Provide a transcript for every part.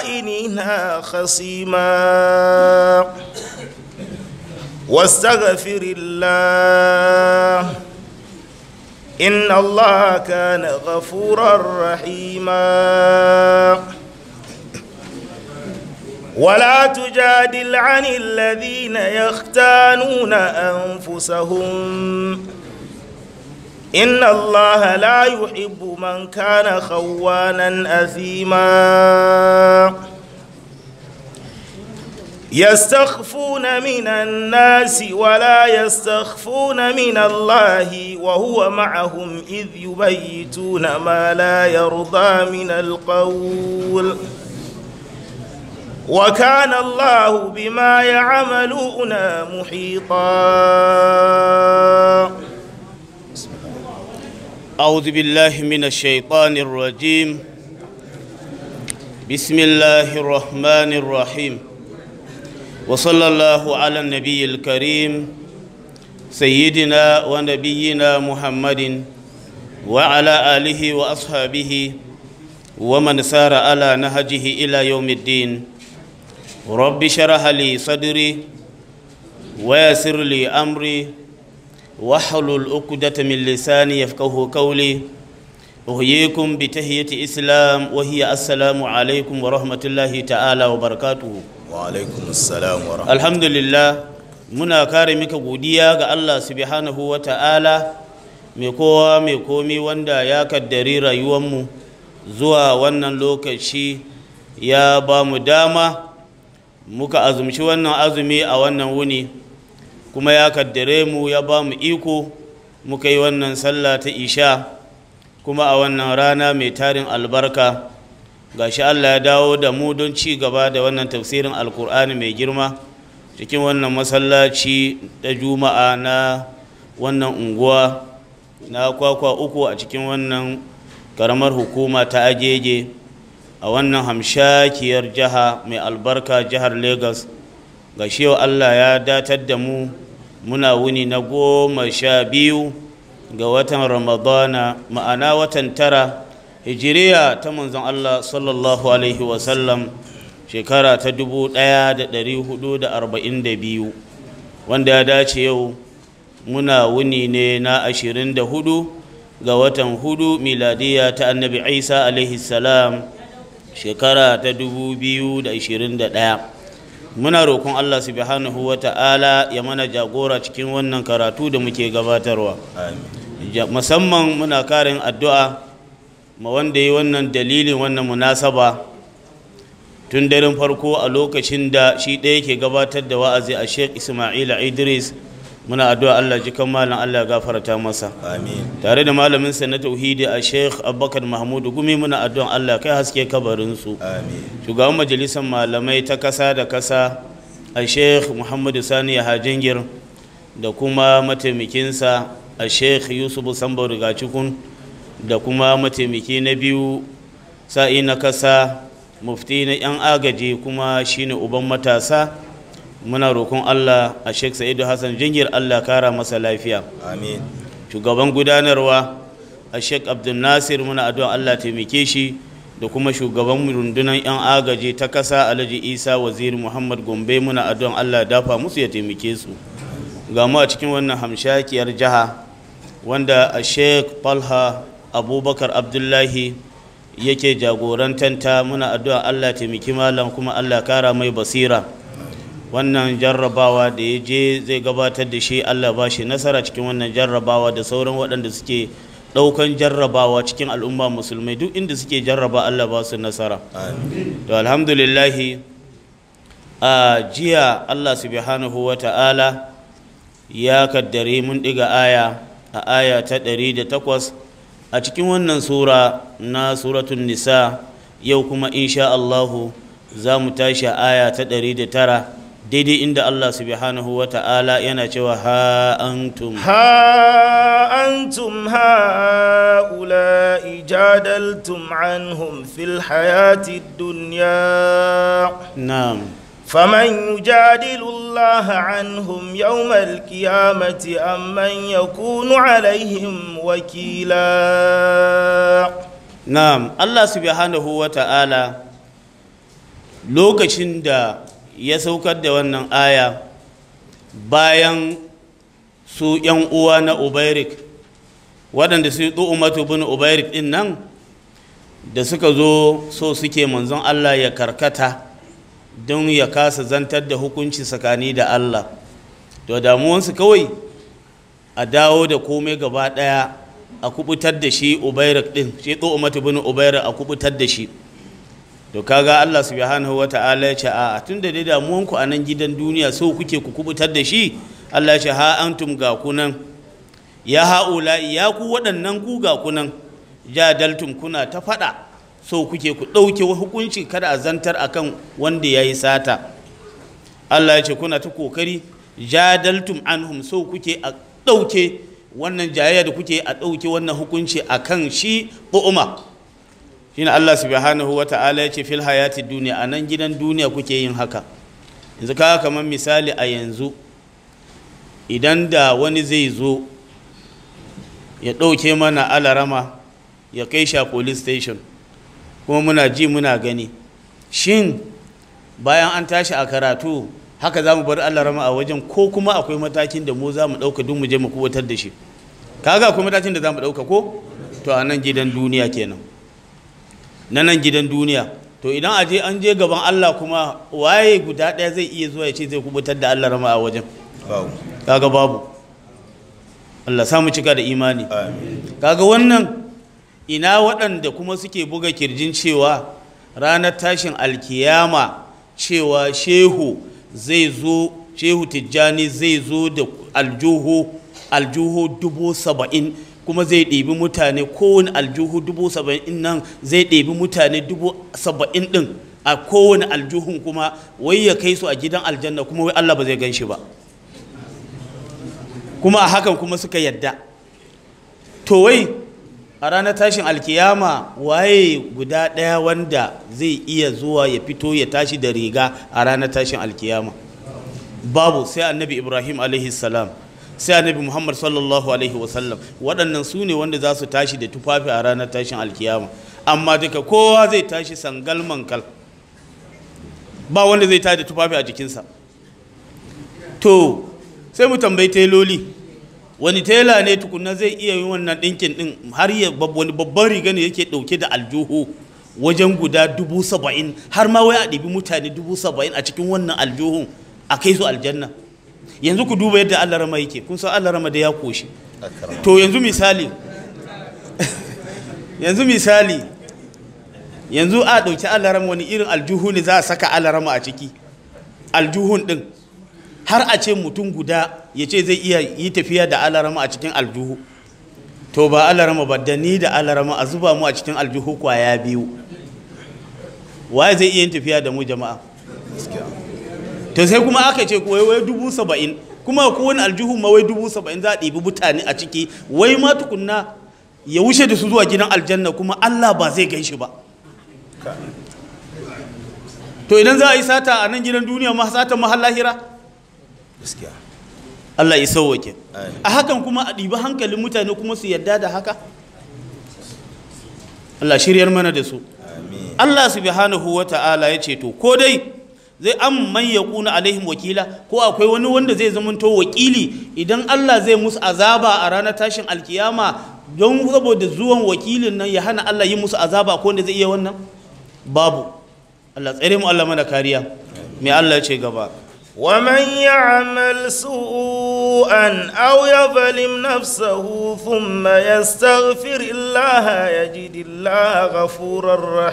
الخائنين خصيما واستغفر الله إن الله كان غفورا رحيما ولا تجادل عن الذين يختانون أنفسهم إن الله لا يحب من كان خوانا أثيما يستخفون من الناس ولا يستخفون من الله وهو معهم إذ يبيتون ما لا يرضى من القول وكان الله بما يعملون محيطا أعوذ بالله من الشيطان الرجيم بسم الله الرحمن الرحيم وصلى الله على النبي الكريم سيدنا ونبينا محمد وعلى آله وأصحابه ومن سار على نهجه إلى يوم الدين رب شرح لي صدري ويسر لي أمري واحلل عقدة من لساني يفقه قولي أحييكم بتحية إسلام وهي السلام عليكم ورحمة الله تعالى وبركاته وعليكم السلام ورحمة alhamdulillah muna kare mika godiya ga Allah subhanahu wa ta'ala mai kowa mai komi wanda ya kaddari rayuwanmu zuwa wannan lokaci ya ba mu dama muka azumci wannan azumi a wannan wuni kuma ya kaddare mu ya ba mu iko muka yi wannan sallah ta isha kuma a wannan rana mai tarin albarka gashi Allah ya dawo da mu don ci gaba da wannan tafsirin alkur'ani mai girma cikin wannan masallaci da juma'a na wannan unguwa na kwakwa uku a cikin wannan karamar hukuma ta agege a wannan hamshakiyar jiha mai albarka jihar lagos gashi yau Allah ya datar da mu muna wuni na goma sha biyu ga watan ramadana ma'ana watan tara hijiriya ta manzon Allah sallallahu alaihi wasallam shekara ta 1442 wanda ya dace yau muna wuni ne na 24 ga watan hudu miladiya ta annabi isa alaihi salam shekara ta 2021 muna roƙon Allah subhanahu wa ta'ala ya mana jagora cikin wannan karatu da muke gabatarwa musamman muna karin addu'a ma wanda yi wannan dalilin wannan munasaba tun daren farko a lokacin da shi ɗaya ke gabatar da wa'azi a sheikh ismaila idris muna addu'a allah ji kan malam allah gafarta masa tare da malamin sa na tauhidi a sheikh abubakar mahmudu gumi muna addu'an allah kai haske kabarinsu shugaban majalisar malamai ta kasa da kasa a sheikh muhammadu sani hajjingir da kuma mataimakinsa a sheikh yusuf sambo rigacikun da kuma mataimaki na biyu sa'i na kasa mufti na 'yan agaji kuma shine uban matasa muna roƙon allah a sheikh sa'idu hassan jingir allah kara masa lafiya amin shugaban gudanarwa a sheikh abdul nasir muna addu'a allah taimake shi da kuma shugaban rundunar 'yan agaji ta kasa alhaji isa waziri muhammad gombe muna addu'an allah dafa musu ya taimake su ga mu a cikin wannan hamshakiyar jiha wanda a sheikh falha abubakar abdullahi yake jagorantanta muna addu'a allah taimaki malam kuma allah kara mai basira wannan jarrabawa da ya je zai gabatar da shi allah ba shi nasara cikin wannan jarrabawa da sauran waɗanda suke ɗaukan jarrabawa cikin al'umma musulmai duk inda suke jarraba allah ba su nasara to alhamdulillahi a jiya allah subhanahu wa ta'ala ya kaddare mun ɗiga aya a aya ta ɗari da takwas a cikin wannan sura na suratun nisa yau kuma insha Allahu za mu tashi a aya ta ɗari da tara daidai inda Allah subhanahu wa ta'ala yana cewa ha antum ها أنتم هؤلاء جادلتم عنهم في الحياة الدنيا na'am فمن يجادل الله عنهم يوم القيامة أم من يكون عليهم وكيلا na'am Allah subhanahu wa ta'ala lokacin da ya saukar da wannan aya bayan su ‘yan uwa na ubairik waɗanda su yi umatu bin ubairik ɗin nan da suka zo so suke manzon Allah ya karkata don ya kasa zantar da hukunci tsakani da Allah to damuwansu kawai a dawo da komai gaba ɗaya a kubutar da shi ubairik ɗin shi umatu bin ubairik a kubutar da shi to kaga Allah subhanahu wata'ala ya ce a tun da dai damuwanku a nan gidan duniya so kuke ku kubutar da shi Allah ya ce ha antum ga kunan ya haula ya ku waɗannan ku ga kunan jadaltum kuna ta faɗa so kuke ku ɗauke hukunci kada a zantar akan wanda ya yi sata Allah ya ce kuna ta kokari jadaltum anhum so kuke a ɗauke wannan jayayya da kuke a ɗauke wannan hukunci akan shi ƙu'uma shine Allah subhanahu wa ta'ala ya ce fil hayati duniya a nan gidan duniya kuke yin haka yanzu kaga kamar misali a yanzu idan da wani zai zo ya ɗauke mana alarama ya kai sha police station kuma muna ji muna gani shin bayan an tashi a karatu haka za mu bar alarama a wajen ko kuma akwai matakin da mu za mu ɗauka duk mu je mu kubutar da shi kaga akwai matakin da za mu ɗauka ko to a nan gidan duniya kenan na nan gidan duniya to idan aje an je gaban Allah kuma waye guda ɗaya zai iya zuwa ya ce zai kubutar da Allah rama a wajen kaga babu Allah samu cika da imani kaga wannan ina waɗanda kuma suke buga kirjin cewa ranar tashin alkiyama cewa shehu zai zo shehu tijjani zai zo da aljuhu aljuhu dubu saba'in kuma zai ɗebi mutane kowane aljuhu dubu saba'in nan zai ɗebi mutane dubu saba'in ɗin a kowane aljuhun kuma wai ya kai su a gidan aljanna kuma wai Allah ba zai gan shi ba kuma a hakan kuma suka yadda to wai a ranar tashin alkiyama waye guda ɗaya wanda zai iya zuwa ya fito ya tashi da riga a ranar tashin alkiyama babu sai annabi ibrahim alaihi salam sai annabi muhammad sallallahu alaihi wasallam waɗannan su ne wanda za su tashi da tufafi a ranar tashin alkiyama amma duka kowa zai tashi sangal mankal ba wanda zai tashi da tufafi a jikinsa to sai mu tambayi teloli wani tela ne tukunna zai iya yin wannan ɗinkin ɗin har ya wani babban riga ne yake ɗauke da aljuhu wajen guda dubu saba'in har ma wai a ɗibi mutane dubu saba'in a cikin wannan aljuhun a kai su aljanna yanzu ku duba yadda Allah rama yake kun san Allah rama da ya koshi to yanzu misali yanzu misali yanzu a ɗauki Allah rama wani irin aljuhu ne za a saka Allah rama a ciki aljuhun ɗin har a ce mutum guda ya ce zai iya yi tafiya da Allah rama a cikin aljuhu to ba Allah rama ba da ni da Allah rama a zuba mu a cikin aljuhu kwaya biyu waye zai iya yin tafiya da mu jama'a to sai kuma aka ce wai wai dubu saba'in kuma ko wani aljihu ma wai dubu saba'in za a ɗibi mutane a ciki wai ma tukunna ya wuce da su zuwa gidan aljanna kuma Allah ba zai gan shi ba to idan za a yi sata a nan gidan duniya ma sata mahal lahira Allah ya sauwake a hakan kuma a ɗibi hankalin mutane kuma su yadda da haka Allah shiryar mana da su Allah subhanahu wa ta'ala ya ce to ko dai zai an man ya kuna alaihim wakila ko akwai wani wanda zai zamanto wakili idan Allah zai musu azaba a ranar tashin alkiyama don saboda zuwan wakilin nan ya hana Allah yi musu azaba ko wanda zai iya wannan babu Allah tsere mu Allah mana kariya me Allah ya ce gaba ومن يعمل سوءا أو يظلم نفسه ثم يستغفر الله يجد الله غفورا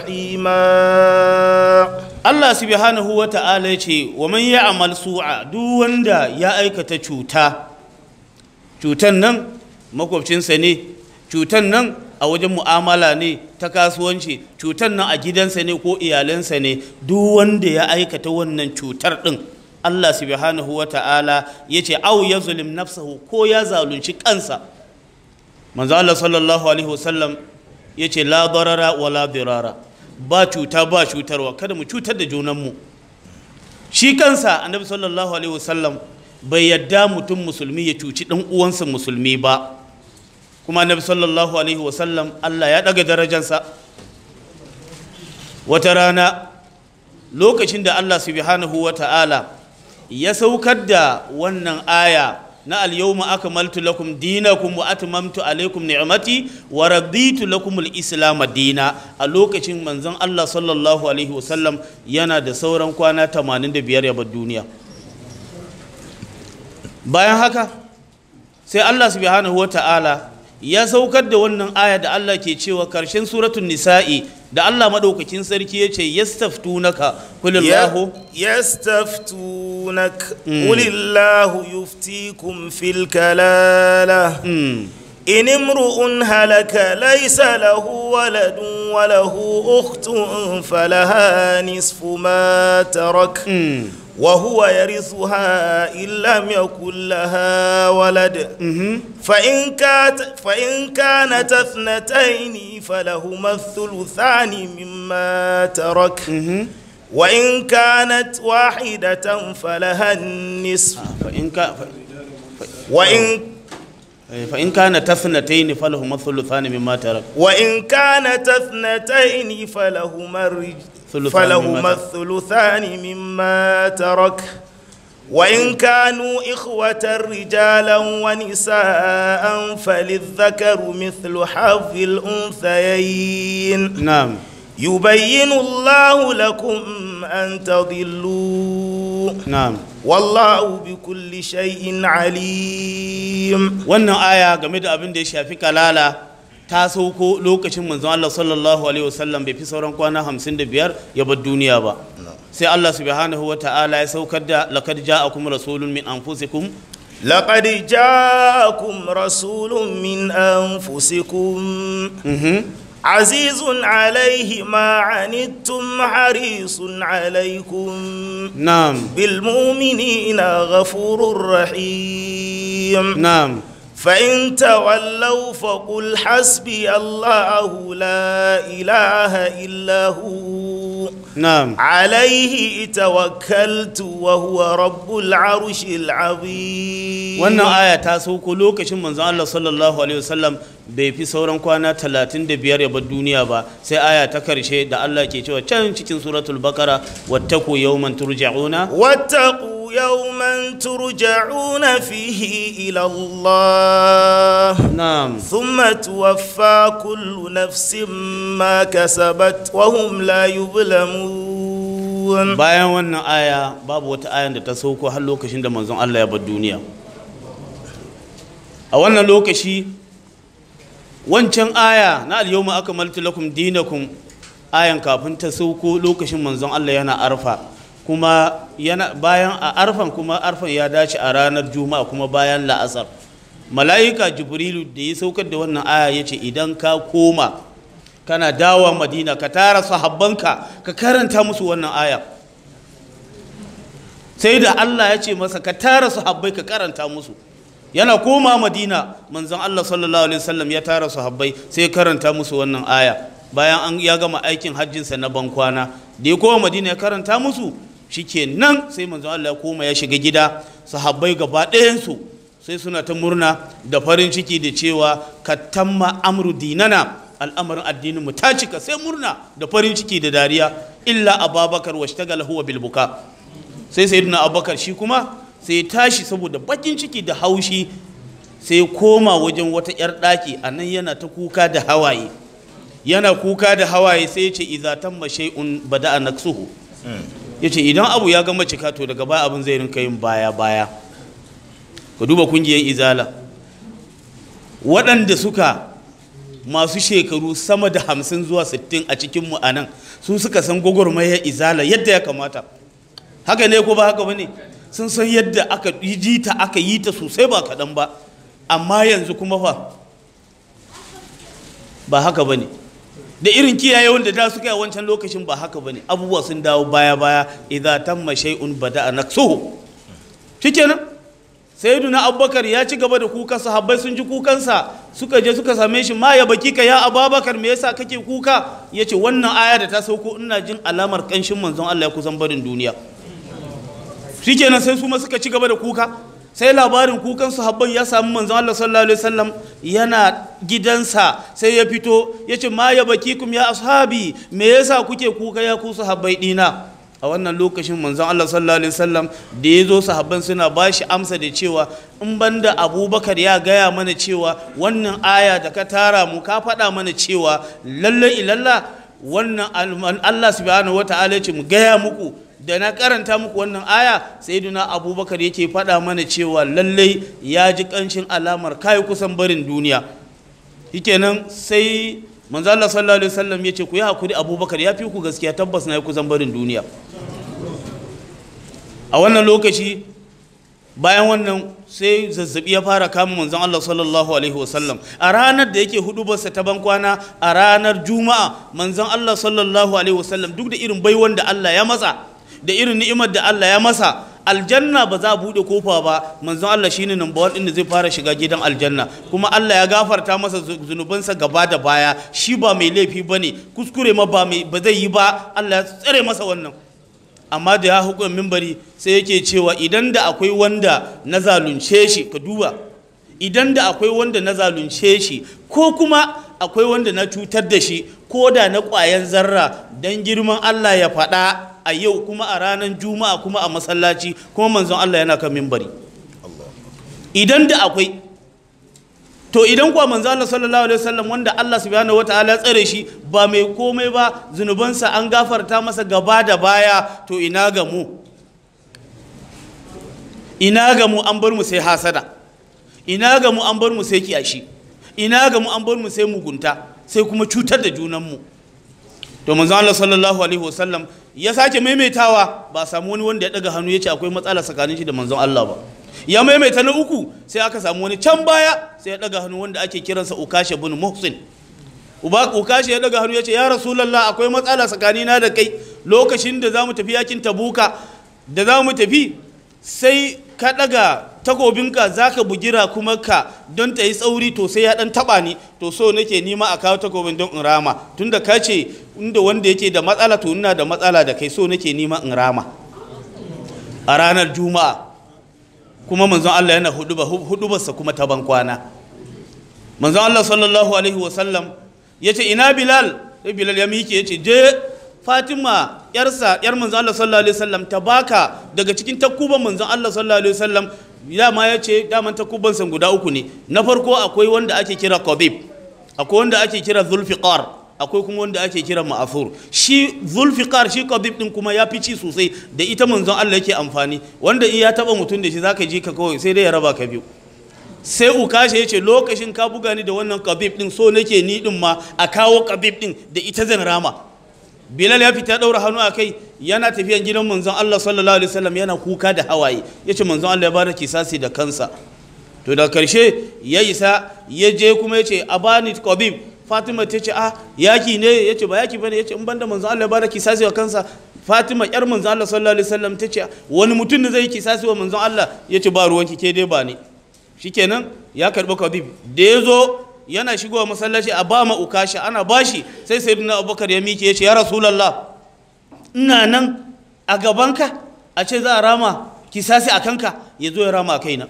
رحيما Allah subhanahu wa ta'ala ya ce wa man ya'mal su'a duk wanda ya aikata cuta cutan nan makwabcinsa ne cutan nan a wajen mu'amala ne ta kasuwanci cutan nan a gidansa ne ko iyalansa ne duk wanda ya aikata wannan cutar din Allah subhanahu wa ta'ala ya ce au ya zulim nafsahu ko ya zalunci kansa manzo Allah sallallahu alaihi wasallam ya ce la darara wa la dirara ba cuta ba cutarwa kada mu cutar da junanmu shi kansa annabi sallallahu alaihi wasallam bai yadda mutum musulmi ya cuci dan uwansa musulmi ba kuma annabi sallallahu alaihi wasallam Allah ya daga darajansa wata rana lokacin da Allah subhanahu wa ta'ala ya saukar da wannan aya na al-yawma akmaltu lakum dinakum wa atmamtu alaykum ni'mati wa raditu lakum al-islam dina a lokacin manzon Allah sallallahu alaihi wasallam yana da sauran kwana 85 ya bar duniya bayan haka sai Allah subhanahu wa ta'ala ya saukar da wannan aya da Allah ke cewa karshen suratun nisa'i da Allah madaukakin sarki ya ce yastaftunaka kulillahu يستفتونك قل الله يفتيكم في الكلالة إن امرؤ هلك ليس له ولد وله أخت فلها نصف ما ترك وهو يرثها إن لم يكن لها ولد فإن كانت فإن كانت اثنتين فلهما الثلثان مما ترك وإن كانت واحدة فلها النصف فإن كان وإن فإن كان تثنتين فلهما الثلثان مما ترك وإن كانت اثنتين فلهما الرج... ثلثان فلهما مما الثلثان مما ترك وإن كانوا إخوة رجالا ونساء فللذكر مثل حظ الأنثيين نعم يبين الله لكم أن تضلوا نعم والله بكل شيء عليم wannan aya game da abin da ya shafi kalala ta sauko lokacin manzon Allah sallallahu alaihi wasallam bai fi sauran kwana 55 ya bar duniya ba sai Allah subhanahu wa ta'ala ya saukar da laqad ja'akum rasulun min anfusikum لقد جاءكم رسول من أنفسكم عزيز عليه ما عنتم حريص عليكم na'am بالمؤمنين غفور رحيم na'am فإن تولوا فقل حسبي الله لا إله إلا هو na'am عليه توكلت وهو رب العرش العظيم wannan aya ta sauko lokacin manzon Allah sallallahu alaihi wasallam bai fi sauran kwana 35 ya bar duniya ba sai aya ta karshe da Allah ke cewa can cikin suratul bakara wattaku yawman turja'una واتقوا يوما ترجعون فيه إلى الله na'am ثم توفى كل نفس ما كسبت وهم لا يظلمون bayan wannan aya babu wata ayan da ta sauko har lokacin da manzon Allah ya bar duniya a wannan lokaci wancan aya na al-yawma akmaltu lakum dinakum ayan kafin ta sauko lokacin manzon Allah yana arfa kuma yana bayan a arfan kuma arfan ya dace a ranar juma'a kuma bayan la'asar mala'ika jibrilu da ya saukar da wannan aya ya ce idan ka koma kana dawa madina ka tara sahabbanka ka karanta musu wannan aya sai da Allah ya ce masa ka tara sahabbai ka karanta musu yana koma madina manzon Allah sallallahu alaihi wasallam ya tara sahabbai sai ya karanta musu wannan aya bayan an ya gama aikin hajjinsa na bankwana da ya koma madina ya karanta musu shikenan sai manzon Allah ya koma ya shiga gida sahabbai gaba ɗayansu sai suna ta murna da farin ciki da cewa ka tamma amru dinana al'amarin addinin mu ta cika sai murna da farin ciki da dariya illa ababakar washtagala huwa bil buka sai sayyidina abubakar shi kuma sai tashi saboda bakin ciki da haushi sai koma wajen wata yar daki a nan yana ta kuka da hawaye yana kuka da hawaye sai ya ce idza tamma shay'un bada'a naksuhu yace idan abu ya gama cika to daga baya abin zai rinka yin baya baya ka duba kungiyar izala waɗanda suka masu shekaru sama da hamsin zuwa sittin a cikinmu a nan su suka san gwagwarmayar izala yadda ya kamata haka ne ko ba haka ba ne sun san yadda aka yi ta aka yi ta sosai ba kaɗan ba amma yanzu kuma fa ba haka ba ne da irin kiyaye wanda da suka yi a wancan lokacin ba haka ba ne abubuwa sun dawo baya baya idza tamma shay'un bada'a naksuhu shikenan sayyiduna abubakar ya ci gaba da kuka sahabbai sun ji kukansa suka je suka same shi ma ya baki ka ya ababakar me yasa kake kuka yace wannan aya da ta sauko ina jin alamar kanshin manzon Allah ya kusan barin duniya shikenan sai su ma suka ci gaba da kuka sai labarin kukan sahabban ya samu manzon Allah sallallahu alaihi wasallam yana gidansa sai ya fito yace ma ya baki kum ya ashabi me yasa kuke kuka ya ku sahabbai dina a wannan lokacin manzon Allah sallallahu alaihi wasallam da ya zo sahabban suna ba shi amsa da cewa in banda abubakar ya gaya mana cewa wannan aya da ka tara mu ka faɗa mana cewa lalle ilalla wannan Allah subhanahu wata'ala ce mu gaya muku da na karanta muku wannan aya sayyidina abubakar yake faɗa mana cewa lalle ya ji ƙanshin alamar kai kusan barin duniya shikenan sai manzo Allah sallallahu alaihi wasallam yace ku yi hakuri abubakar ya fi ku gaskiya tabbas na yi kusan barin duniya a wannan lokaci bayan wannan sai zazzabi ya fara kama manzon Allah sallallahu alaihi wasallam a ranar da yake hudubarsa ta bankwana a ranar juma'a manzon Allah sallallahu alaihi wasallam duk da irin baiwan da Allah ya masa da irin ni'imar da Allah ya masa aljanna ba za a bude kofa ba manzon Allah shine number one da zai fara shiga gidan aljanna kuma Allah ya gafarta masa zunubansa gaba da baya shi ba mai laifi bane kuskure ma ba mai ba zai yi ba Allah ya tsare masa wannan amma da ya hukun mimbari sai yake cewa idan da akwai wanda na zalunce shi ka duba idan da akwai wanda na zalunce shi ko kuma akwai wanda na cutar da shi ko da na ƙwayan zarra don girman Allah ya faɗa a yau kuma a ranar juma'a kuma a masallaci kuma manzon Allah yana kan mimbari idan da akwai to idan kuwa manzo Allah sallallahu alaihi wasallam wanda Allah subhanahu wataala ya tsare shi ba mai komai ba zunubansa an gafarta masa gaba da baya to ina ga mu ina ga mu an bar mu sai hasada ina ga mu an bar mu sai kiyashi ina ga mu an bar mu sai mugunta sai kuma cutar da junan mu to manzo Allah sallallahu alaihi wasallam ya sake maimaitawa ba samu wani wanda ya daga hannu ya ce akwai matsala tsakanin shi da manzon Allah ba ya maimaita na uku sai aka samu wani can baya sai ya daga hannu wanda ake kiransa ukashe bin muhsin ukashe ya daga hannu ya ce ya rasulallah akwai matsala tsakanina da kai lokacin da za mu tafi yakin tabuka da za mu tafi sai ka daga takobinka za ka bugira kuma ka don ta yi tsauri to sai ya dan taba ni to so nake nima a kawo takobin don in rama tunda ka ce inda wanda yake da matsala to ina da matsala da kai so nake nima in rama a ranar juma'a kuma manzon Allah yana hudubarsa kuma ta bankwana manzon Allah sallallahu alaihi wasallam ya ce ina bilal sai bilal ya miƙe ya ce je fatima yarsa yar manzon Allah sallallahu alaihi wasallam ta baka daga cikin takuban manzon Allah sallallahu alaihi wasallam dama ya ce daman takubansa guda uku ne na farko akwai wanda ake kira qabib akwai wanda ake kira zulfiqar akwai kuma wanda ake kira ma'afur shi zulfiqar shi qabib din kuma ya fi ci sosai da ita manzon Allah yake amfani wanda in ya taba mutum da shi zaka ji ka kawai sai dai ya raba ka biyu sai ukashe yace lokacin ka buga ni da wannan qabib din so nake ni din ma a kawo qabib din da ita zan rama bilal ya fita daura hannu a kai yana tafiyan gidan manzon Allah sallallahu alaihi wasallam yana kuka da hawaye yace manzon Allah ya bada kisasi da kansa to da karshe ya isa ya je kuma yace abani qabib fatima ta ce ah yaki ne ya ce ba yaki bane ya ce in banda manzo Allah ya bada kisasi wa kansa fatima yar manzo Allah sallallahu alaihi wasallam ta ce wani mutum ne zai kisasi wa manzo Allah ya ce ba ruwanki ke dai ba ne shikenan ya karbi kabib da ya zo yana shigowa masallaci a ba ma ukashi ana bashi sai sayyidina abubakar ya mike ya ce ya rasulullah ina nan a gabanka a ce za a rama kisasi a kanka ya zo ya rama a kaina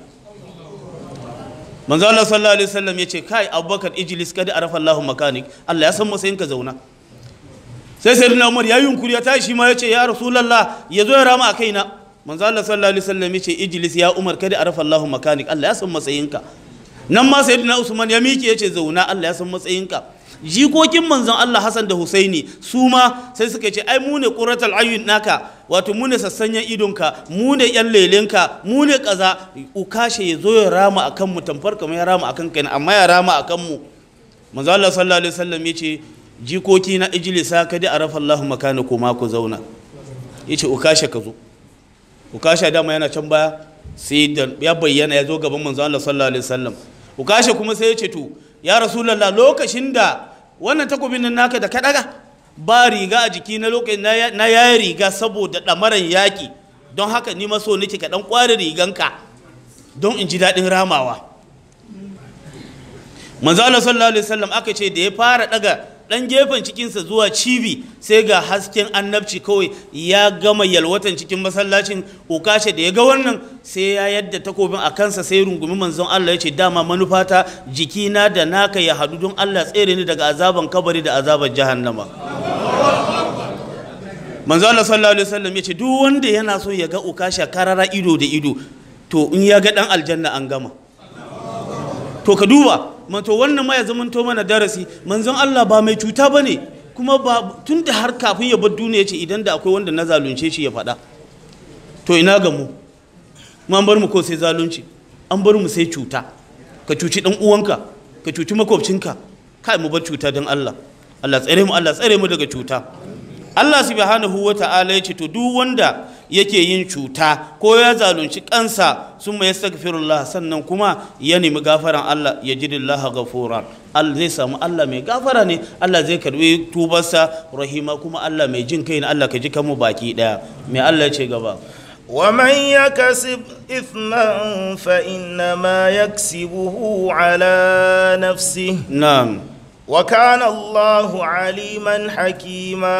manzo Allah sallallahu alaihi wasallam yace kai Abubakar ijlis kada arafa Allahu makanik Allah ya san matsayin ka zauna sai sayyidina Umar ya yunkuri ya tashi ma yace ya Rasulullah ya zo ya rama a kaina manzo Allah sallallahu alaihi wasallam yace ijlis ya Umar kada arafa Allahu makanik Allah ya san matsayin ka nan ma sayyidina Usman ya miƙe yace zauna Allah ya san matsayin ka jikokin manzon Allah Hassan da Husaini su ma sai suka ce ai mu ne quratul ayyun naka wato mu ne sassanyen idonka mu ne yan lelenka mu ne kaza ukashe ya zo ya rama akan mu tamfar kamar ya rama akan kai amma ya rama akan mu manzon Allah sallallahu alaihi wasallam yace jikoki na ijlisa kadi arafa Allahu makanaku ma ku zauna yace ukashe ka zo ukashe dama yana can baya sai da ya bayyana ya zo gaban manzon Allah sallallahu alaihi wasallam ukashe kuma sai ya ce to ya rasulallah lokacin da wannan takobin nan naka da ka daga ba riga a jiki na lokacin na yayi riga saboda ɗamaran yaƙi don haka ni maso nake ka ɗan ƙware riganka don in ji daɗin ramawa manzo Allah sallallahu alaihi wasallam aka ce da ya fara daga dan gefen cikinsa zuwa cibi sai ga hasken annabci kawai ya gama yalwatan cikin masallacin ukashe da ya ga wannan sai ya yadda takobin a kansa sai rungumi manzon Allah ya ce dama manufata jikina da naka ya hadu don Allah tsere ni daga azaban kabari da azaban jahannama manzo Allah sallallahu alaihi wasallam yace duk wanda yana so ya ga ukasha karara ido da ido to in ya ga dan aljanna an gama to ka duba man to wannan ma ya zamanto mana darasi manzon Allah ba mai cuta bane kuma ba tunda har kafin ya bar duniya yace idan da akwai wanda na zalunce shi ya faɗa to ina ga mu mu an bar mu ko sai zalunci an bar mu sai cuta ka cuci dan uwanka ka cuci makwabcinka kai mu bar cuta don Allah Allah tsare mu Allah tsare mu daga cuta Allah subhanahu wa ta'ala ya ce to duk wanda yake yin cuta ko ya zalunci kansa sun mai yastaghfirullah sannan kuma ya nemi gafaran Allah ya ji lillaha ghafura Allah zai samu Allah mai gafara ne Allah zai karbi tubarsa rahima kuma Allah mai jin kai ne Allah ka ji kanmu baki daya mai Allah ya ce gaba ومن يكسب إثما فإنما يكسبه على نفسه na'am وكان الله عليما حكيما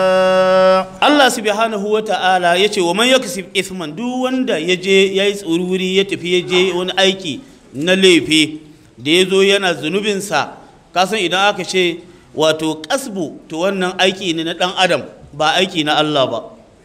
Allah subhanahu wa ta'ala ya ce wa man yaksib ithman duk wanda ya je ya yi tsururi ya tafi ya je wani aiki na laifi da ya zo yana zunubinsa kasan idan aka ce wato kasbu to wannan aiki ne na dan adam ba aiki na Allah ba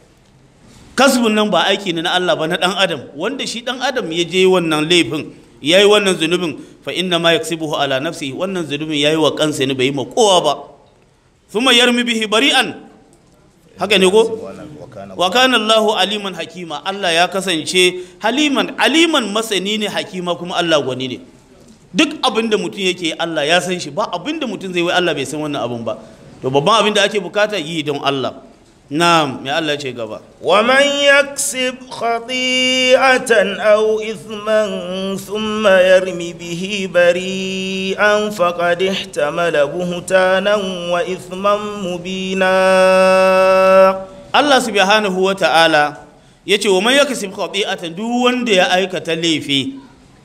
kasbun nan ba aiki ne na Allah ba na dan adam wanda shi dan adam ya je wannan laifin ya yi wannan zunubin fa inna ma yaksibuhu ala nafsihi wannan zunubin ya yi wa kansa ne bai yi ma kowa ba thumma yarmi bihi bari'an haka ne ko wa kana Allahu aliman hakima Allah ya kasance haliman aliman masani ne hakima kuma Allah gwani ne duk abin da mutum yake Allah ya san shi ba abin da mutum zai wai Allah bai san wannan abin ba to babban abin da ake bukata yi don Allah na'am mai Allah ce gaba ومن يكسب خطيئة أو إثما ثم يرم به بريئا فقد احتمل بهتانا وإثما مبينا Allah subhanahu wa ta'ala ya ce wa man yakasib khati'atan duk wanda ya aikata laifi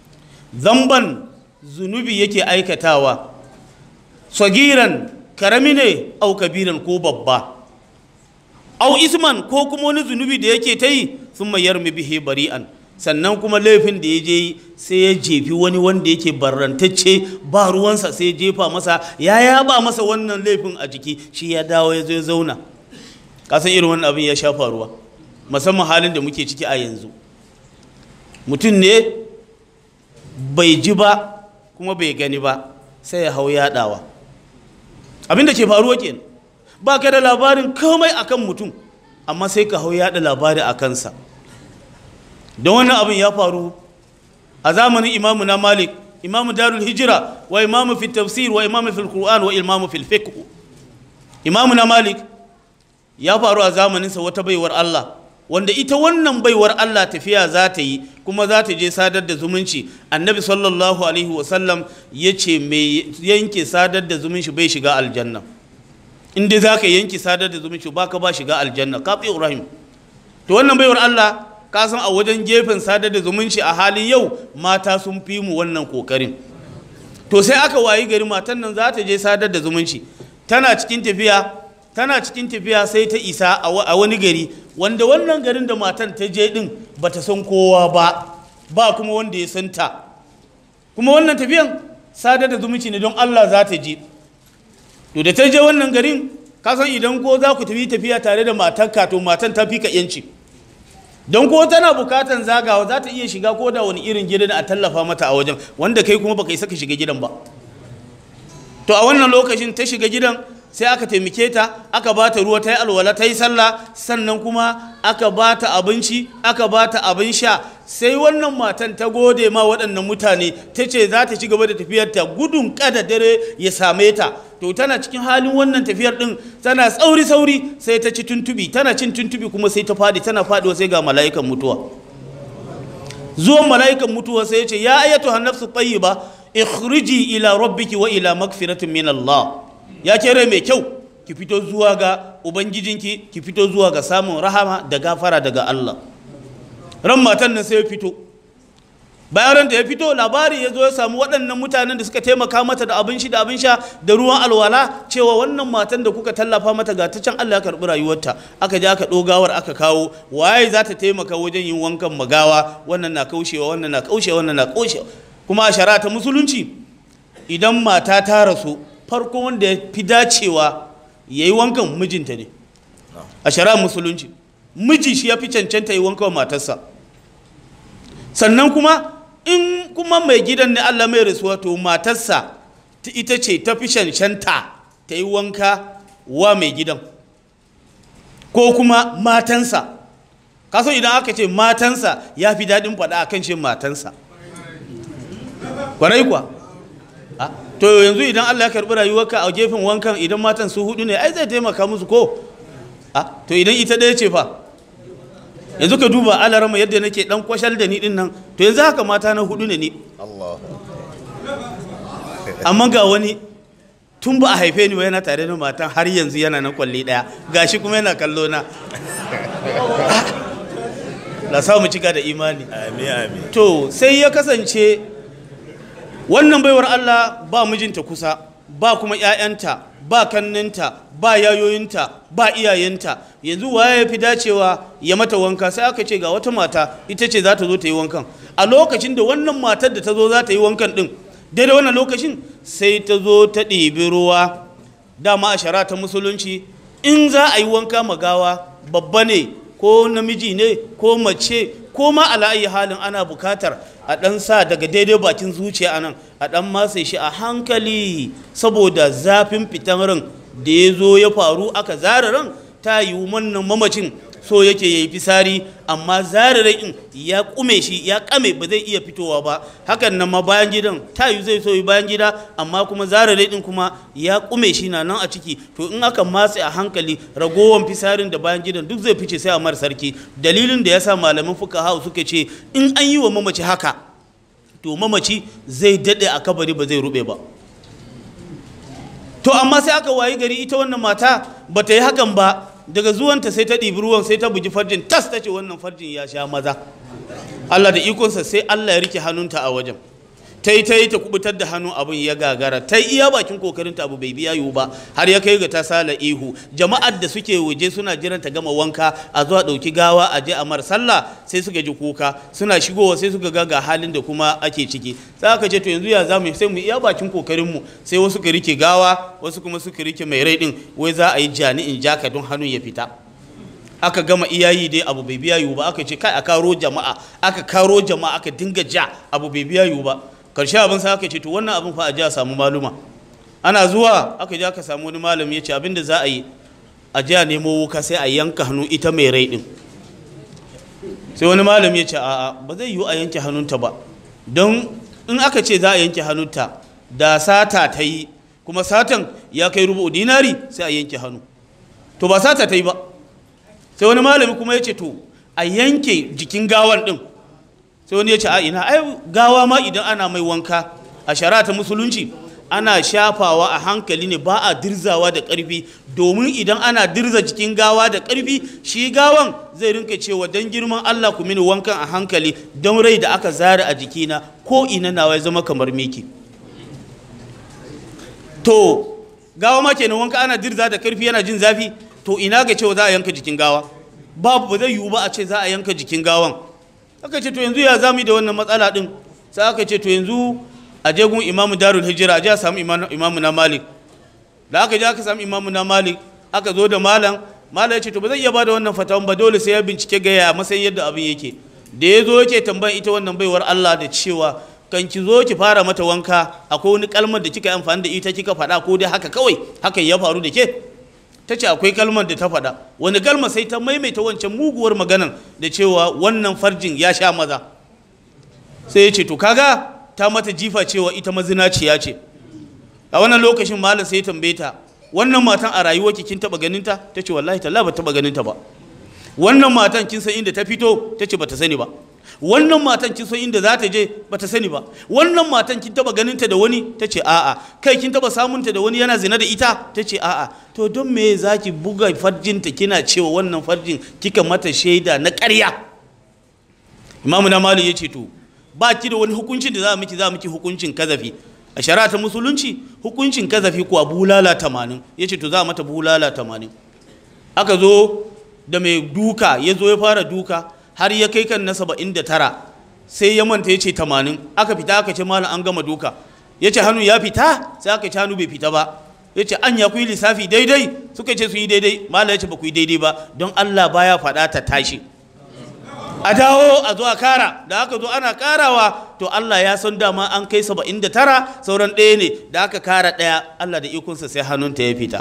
zamban zunubi yake aikatawa sagiran karami ne au kabiran ko babba au isman ko kuma wani zunubi da yake ta yi sun mayar bihi bari'an sannan kuma laifin da ya je yi sai ya jefi wani wanda yake barrantacce ba ruwansa sai ya jefa masa ya yaba masa wannan laifin a jiki shi ya dawo ya zo ya zauna kasan irin wannan abin ya sha faruwa musamman halin da muke ciki a yanzu mutum ne bai ji ba kuma bai gani ba sai ya hau yaɗawa abin da ke faruwa kenan ba ka da labarin komai akan mutum amma sai ka hau yaɗa labari a kansa don wannan abin ya faru a zamanin imamu na malik imamu darul hijira wa imamu fi tafsir wa imamu fil qur'an wa imamu fil fiqh imamu na malik ya faru a zamaninsa wata baiwar Allah wanda ita wannan baiwar Allah tafiya za ta yi kuma za ta je sadar da zumunci annabi sallallahu alaihi wasallam ya ce mai yanke sadar da zumunci bai shiga aljanna in dai za ka yanke sadar da zumunci ba ka ba shiga aljanna ka fi ibrahim to wannan baiwar Allah ka san a wajen gefen sadar da zumunci a halin yau mata sun fi mu wannan kokarin to sai aka wayi gari matan nan za ta je sadar da zumunci tana cikin tafiya tana cikin tafiya sai ta isa a wani gari wanda wannan garin da matan ta je din ba ta san kowa ba ba kuma wanda ya santa kuma wannan tafiyan sadar da zumunci ne don Allah za ta je to da ta je wannan garin ka san idan ko za ku tafi tafiya tare da matarka to matan ta fi ka yanci don ko tana bukatan zagawa za ta iya shiga ko da wani irin gidan a tallafa mata a wajen wanda kai kuma baka isa ka shiga gidan ba to a wannan lokacin ta shiga gidan sai aka taimake ta aka ba ta ruwa ta yi alwala ta yi sallah sannan kuma aka ba ta abinci aka ba ta abin sha sai wannan matan ta gode ma waɗannan mutane ta ce za ta ci gaba da tafiyarta gudun kada dare ya same ta to tana cikin halin wannan tafiyar ɗin tana tsauri sauri sai ta ci tuntubi tana cin tuntubi kuma sai ta faɗi tana faɗiwa sai ga mala'ikan mutuwa zuwan mala'ikan mutuwa sai ya ce ya ayyatu hannafsu tayyiba ikhriji ila rabbiki wa ila magfiratin min Allah ya kere mai kyau ki fito zuwa ga ubangijinki ki fito zuwa ga samun rahama da gafara daga Allah ran matan nan sai ya fito bayan ran da ya fito labari ya zo ya samu waɗannan mutanen da suka taimaka mata da abin shi da abin sha da ruwan alwala cewa wannan matan da kuka tallafa mata ga ta can Allah ya karɓi rayuwarta aka je aka ɗogawar aka kawo waye za ta taimaka wajen yin wankan magawa wannan na kaushewa wannan na kaushewa wannan na kaushewa kuma a shari'a ta musulunci idan mata ta rasu farko wanda ya fi dacewa ya yi wankan mijinta ne a shari'ar musulunci miji shi ya fi cancanta yi wanka wa matarsa sannan kuma in kuma mai gidan ne Allah mai rasuwa to matarsa ta ita ce ta fi cancanta ta yi wanka wa mai gidan ko kuma matansa kaso idan aka ce matansa ya fi daɗin faɗa akan ce matansa kwarai kuwa Ah, to yanzu idan Allah ya karɓi rayuwarka a gefen wankan idan matan su hudu ne ai zai taimaka musu ko Ah, to idan ita ɗaya ce fa yanzu ka duba alarama yadda nake dan kwashal da ni din nan to yanzu haka mata na hudu ne ni Allah amma ga wani tun ba a haife ni ba yana tare da matan har yanzu yana na kwalli daya gashi kuma yana kallo na la sa mu cika da imani amin amin to sai ya kasance wannan baiwar Allah ba mijinta kusa ba kuma 'ya'yanta ba kanninta ba yayoyinta ba iyayenta yanzu waye ya fi dacewa ya mata wanka sai aka ce ga wata mata ita ce za ta zo ta yi wankan a lokacin da wannan matar da ta zo za ta yi wankan din daidai wannan lokacin sai ta zo ta ɗebi ruwa dama a shara ta musulunci in za a yi wanka magawa babba ne ko namiji ne ko mace ko ma ala'ayi halin ana bukatar a ɗan sa daga daidai bakin zuciya anan a ɗan matse shi a hankali saboda zafin fitan ran da ya zo ya faru aka zara ran ta yi wannan mamacin so yake ya yi fisari amma zara in ya kume shi ya kame ba zai iya fitowa ba hakan nan ma bayan gidan ta yi zai so yi bayan gida amma kuma zara din kuma ya kume shi na nan a ciki to in aka matse a hankali ragowar fisarin da bayan gidan duk zai fice sai a mar sarki dalilin da yasa malaman fuka hau suka ce in an yi wa mamaci haka to mamaci zai daɗe a kabari ba zai rube ba to amma sai aka wayi gari ita wannan mata ba ta yi hakan ba daga zuwanta sai ta ɗibi ruwan sai ta bugi farjin tas ta ce wannan farjin ya sha maza Allah da ikonsa sai Allah ya rike hannunta a wajen ta yi ta yi ta kubutar da hannu abin ya gagara ta yi iya bakin kokarinta abu bai biya yiwu ba har ya kai ga ta sala ihu jama'ar da suke waje suna jiran ta gama wanka a zuwa ɗauki gawa a je a mar sallah sai suka ji kuka suna shigowa sai suka ga ga halin da kuma ake ciki sai aka ce to yanzu ya zamu sai mu iya bakin kokarin mu sai wasu ka rike gawa wasu kuma suka rike mai rai din wai za a yi jani'in jaka don hannun ya fita aka gama iyayi dai abu bai biya yiwu ba aka ce kai a karo jama'a aka karo jama'a aka dinga ja abu bai biya yiwu ba karshe abin sa aka ce to wannan abin fa a ji a samu maluma ana zuwa aka je aka samu wani malami ya ce abin da za a yi a ji a nemo wuka sai a yanka hannu ita mai rai din sai wani malami ya ce a'a ba zai yiwu a yanke hannunta ba don in aka ce za a yanke hannunta da sata ta yi kuma satan ya kai rubu dinari sai a yanke hannu to ba sata ta yi ba sai wani malami kuma ya ce to a yanke jikin gawan din sai wani ya ce a ina ai gawa ma idan ana mai wanka a shari'a ta musulunci ana shafawa a hankali ne ba a dirzawa da ƙarfi domin idan ana dirza jikin gawa da ƙarfi shi gawan zai rinka cewa don girman Allah ku mini wankan a hankali don rai da aka zara a jikina ko ina nawa ya zama kamar miki to gawa ma kenan wanka ana dirza da ƙarfi yana jin zafi to ina ga cewa za a yanka jikin gawa babu ba zai yiwu ba a ce za a yanka jikin gawan aka ce to yanzu ya zamu da wannan matsala din sai aka ce to yanzu a je gun imamu darul hijira a je a samu imamu na malik da aka je aka samu imamu na malik aka zo da malam malam ya ce to ba zai iya bada wannan fatawan ba dole sai ya bincike ga ya matsayin yadda abin yake da ya zo yake tambayan ita wannan baiwar Allah da cewa kan ki zo ki fara mata wanka akwai wani kalmar da kika yi amfani da ita kika faɗa ko dai haka kawai hakan ya faru da ke ta ce akwai kalmar da ta faɗa wani kalmar sai ta maimaita wancan muguwar maganan da cewa wannan farjin ya sha maza sai ya ce to kaga ta mata jifa cewa ita mazinaciya ce a wannan lokacin malam sai ya tambaye ta wannan matan a rayuwarki kin taba ganin ta ta ce wallahi talla ba taba ganin ta ba wannan matan kin san inda ta fito ta ce bata sani ba wannan matan kin san inda za ta je bata sani ba wannan matan kin taba ganin ta da wani ta ce a'a kai kin taba samun ta da wani yana zina da ita ta ce a'a to don me zaki buga farjinta kina cewa wannan farjin kika mata shaida na ƙarya imamu na malu ya ce to ba ki da wani hukuncin da za miki za miki hukuncin kazafi a shari'a ta musulunci hukuncin kazafi kuwa bulala tamanin ya ce to za mata bulala tamanin aka zo da mai duka ya zo ya fara duka har ya kai kan na saba'in da tara sai ya manta ya ce tamanin aka fita aka ce malam an gama duka ya ce hannu ya fita sai aka ce hannu bai fita ba ya ce an ya ku yi lissafi daidai suka ce su yi daidai malam ya ce ba ku yi daidai ba don Allah baya faɗa ta tashi a dawo a zo a kara da aka zo ana karawa to Allah ya san dama an kai saba'in da tara sauran ɗaya ne da aka kara ɗaya Allah da ikonsa sai hannunta ya fita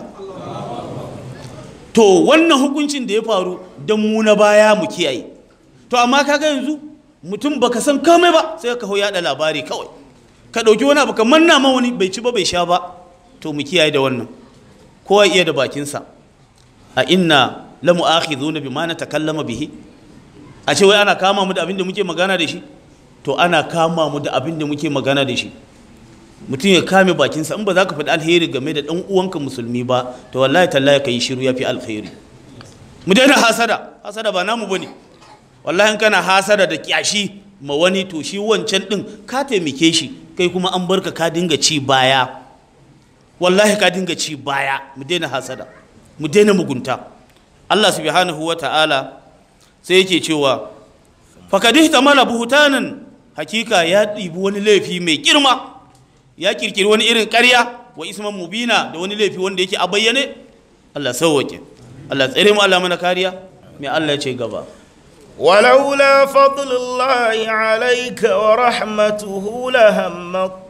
to wannan hukuncin da ya faru don mu na baya mu kiyaye to amma kaga yanzu mutum baka san komai ba sai ka hau yaɗa labari kawai ka ɗauki wani abu ka manna ma wani bai ci ba bai sha ba to mu kiyaye da wannan kowa iya da bakinsa a inna la mu'akhidhuna bima natakallama bihi a ce wai ana kama mu da abin da muke magana da shi to ana kama mu da abin da muke magana da shi mutum ya kame bakinsa in ba za ka faɗi alheri game da ɗan uwanka musulmi ba to wallahi tallahi ka yi shiru ya fi alheri mu daina hasada hasada ba namu bane wallahi in kana hasada da kyashi ma wani to shi wancan ɗin ka taimake shi kai kuma an barka ka dinga ci baya wallahi ka dinga ci baya mu daina hasada mu daina mugunta Allah subhanahu wa ta'ala sai yake cewa fakadih tamala buhutanan hakika ya ɗibi wani laifi mai girma ya kirkiri wani irin ƙarya wa isman mubina da wani laifi wanda yake a bayyane Allah sauwake Allah tsere mu Allah mana kariya mai Allah ya ce gaba ولولا فضل الله عليك ورحمته لهم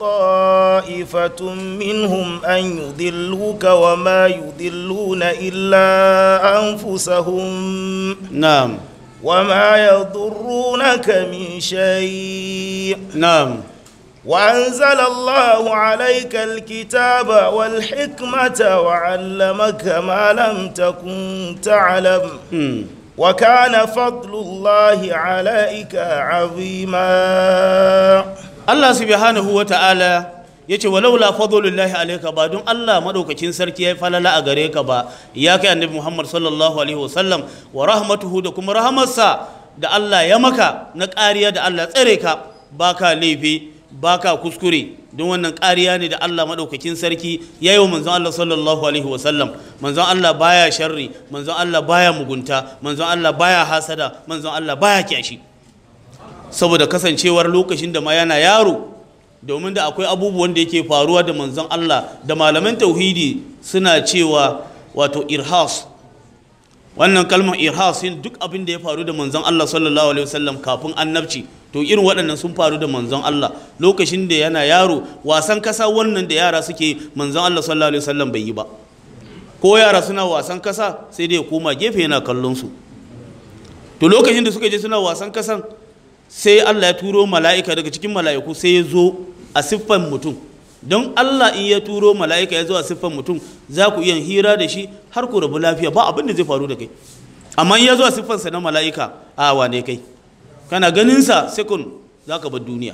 طائفة منهم أن يضلوك وما يضلون إلا أنفسهم na'am وما يضرونك من شيء na'am وأنزل الله عليك الكتاب والحكمة وعلمك ما لم تكن تعلم hmm. وكان فضل الله عليك عظيما Allah subhanahu wa ta'ala ya ce walaula fadlullahi alayka ba don Allah madaukakin sarki ya falala a gare ka ba ya kai annabi Muhammad sallallahu alaihi wasallam wa rahmatuhu da kuma rahamarsa da Allah ya maka na ƙariya da Allah tsare ka baka laifi baka kuskure don wannan ƙariya ne da Allah madaukakin sarki ya yi wa manzon Allah sallallahu alaihi wasallam manzon Allah baya sharri manzon Allah baya mugunta manzon Allah baya hasada manzon Allah baya kyashi saboda kasancewar lokacin da ma yana yaro domin da akwai abubuwan da yake faruwa da manzon Allah da malaman tauhidi suna cewa wato irhas wannan kalmar irhas yin duk abin da ya faru da manzon Allah sallallahu alaihi wasallam kafin annabci to irin waɗannan sun faru da manzon Allah lokacin da yana yaro wasan kasa wannan da yara suke manzon Allah sallallahu alaihi wasallam bai yi ba ko yara suna wasan kasa sai dai ya koma gefe yana kallon su to lokacin da suka je suna wasan kasan sai Allah ya turo mala'ika daga cikin mala'iku sai ya zo a siffan mutum don Allah in ya turo mala'ika ya zo a siffan mutum za ku iya hira da shi har ku rabu lafiya ba abin da zai faru da kai amma in ya zo a siffansa na mala'ika a wane kai kana ganinsa sekund za ka bar duniya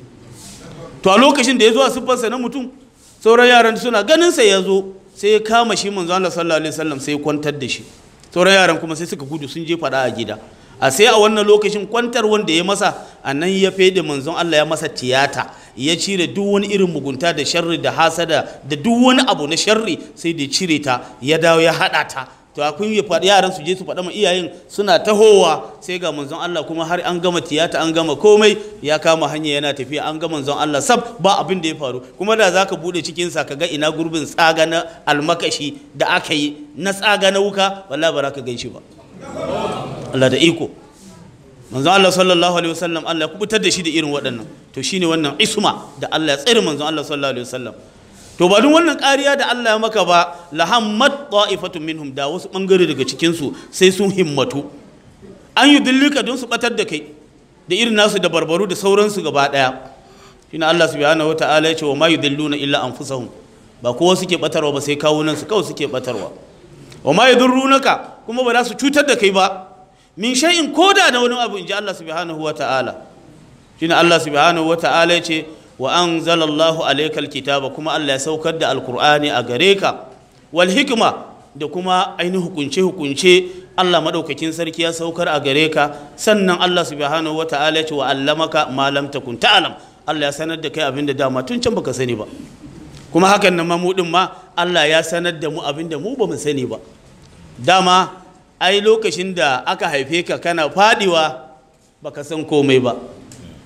to a lokacin da ya zo a siffansa na mutum sauran yaran suna ganinsa ya zo sai ya kama shi manzo Allah sallallahu alaihi wasallam sai ya kwantar da shi sauran yaran kuma sai suka gudu sun je fada a gida a sai a wannan lokacin kwantar wanda ya masa a nan ya fede manzon Allah ya masa tiyata ya cire duk wani irin mugunta da sharri da hasada da duk wani abu na sharri sai da ya cire ta ya dawo ya haɗa ta to akwai ya faɗi yaran su je su faɗa ma iyayen suna tahowa sai ga manzon Allah kuma har an gama tiyata an gama komai ya kama hanya yana tafiya an ga manzon Allah sab ba abin da ya faru kuma da zaka bude cikin sa ka ga ina gurbin tsaga na almakashi da aka yi na tsaga na wuka wallahi ba za ka gan shi ba Allah da iko manzon Allah sallallahu alaihi wasallam Allah ya kubutar da shi da irin waɗannan to shine wannan isma da Allah ya tsare manzon Allah sallallahu alaihi wasallam to ba duk wannan ƙariya da Allah ya maka ba lahammat ta'ifatun minhum da wasu bangare daga cikin su sai sun himmatu an yi dillika don su batar da kai da irin nasu da barbaru da sauransu gaba daya shine Allah subhanahu wataala ya ce wa ma yudilluna illa anfusahum ba kowa suke batarwa ba sai kawunan su kawai suke batarwa wa ma yadurrunaka kuma ba za su cutar da kai ba min shay'in koda da wani abu inji Allah subhanahu wataala shine Allah subhanahu wataala ya ce wa anzalallahu alaykal kitaba kuma Allah ya saukar da alqur'ani a gare ka wal hikma da kuma ainihin hukunce hukunce Allah madaukakin sarki ya saukar a gare ka sannan Allah subhanahu wataala ya ce wa allamaka ma lam takun ta'lam Allah ya sanar da kai abin da dama tun can baka sani ba kuma hakan nan mu din ma Allah ya sanar da mu abin da mu ba mu sani ba dama ai lokacin da aka haife ka kana fadiwa baka san komai ba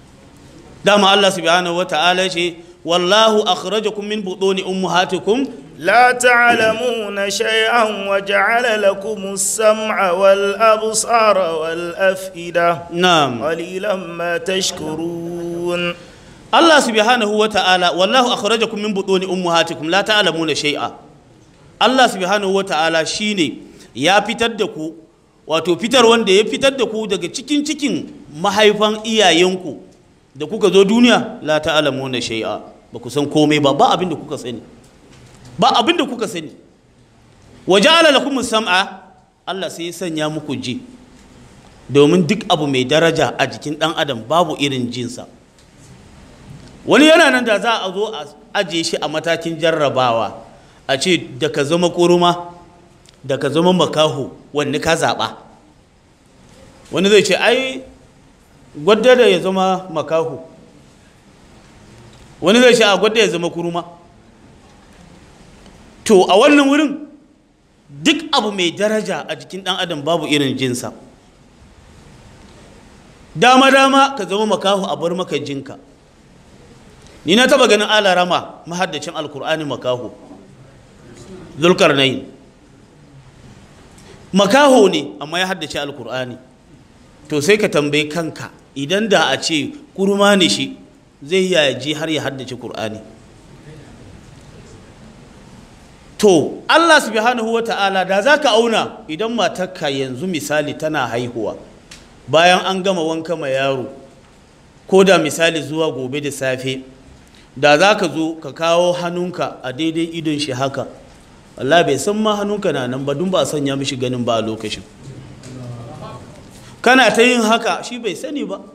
dama Allah subhanahu wata'ala ce wallahu akhrajakum min buduni ummahatikum لا تعلمون شيئا وجعل لكم السمع والأبصار والأفئدة na'am قليلا ما تشكرون Allah subhanahu wa ta'ala wallahu akhrajakum min butuni ummahatikum la ta'lamuna shay'a Allah subhanahu wa ta'ala shine ya fitar da ku wato fitar wanda ya fitar da ku daga cikin cikin mahaifan iyayenku da kuka zo duniya la ta'lamuna shay'a ba ku san komai ba ba abin da kuka sani ba abin da kuka sani wa ja'ala lakum sam'a Allah sai ya sanya muku ji domin duk abu mai daraja a jikin dan adam babu irin jinsa wani yana nan da za a zo a ajiye shi a matakin jarrabawa a ce da ka zama kuruma da ka zama makaho wanne ka zaɓa wani zai ce ai gwadda da ya zama makaho wani zai ce a gwadda ya zama kuruma to a wannan wurin duk abu mai daraja a jikin ɗan adam babu irin jinsa dama-dama ka zama makaho a bar maka jinka ni na taba ganin alarama mahaddacin alkur'ani makaho zulkarnain makaho ne amma ya haddace alkur'ani to sai ka tambayi kanka idan da a ce kurma ne shi zai yaji har ya haddace kur'ani to allah subhanahu wa ta'ala da za ka auna idan matarka yanzu misali tana haihuwa bayan an gama wanka ma yaro ko da misali zuwa gobe da safe da za ka zo ka kawo hannunka a daidai idon shi haka Allah bai san ma hannunka na nan ba dun ba a sanya mishi ganin ba a lokacin kana ta yin haka shi bai sani ba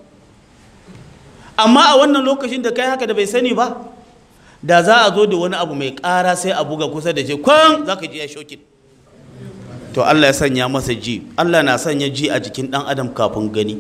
amma a wannan lokacin da kai haka da bai sani ba da za a zo da wani abu mai ƙara sai a buga kusa da shi kwan za ka ji ya shokin to Allah ya sanya masa ji Allah na sanya ji a jikin ɗan adam kafin gani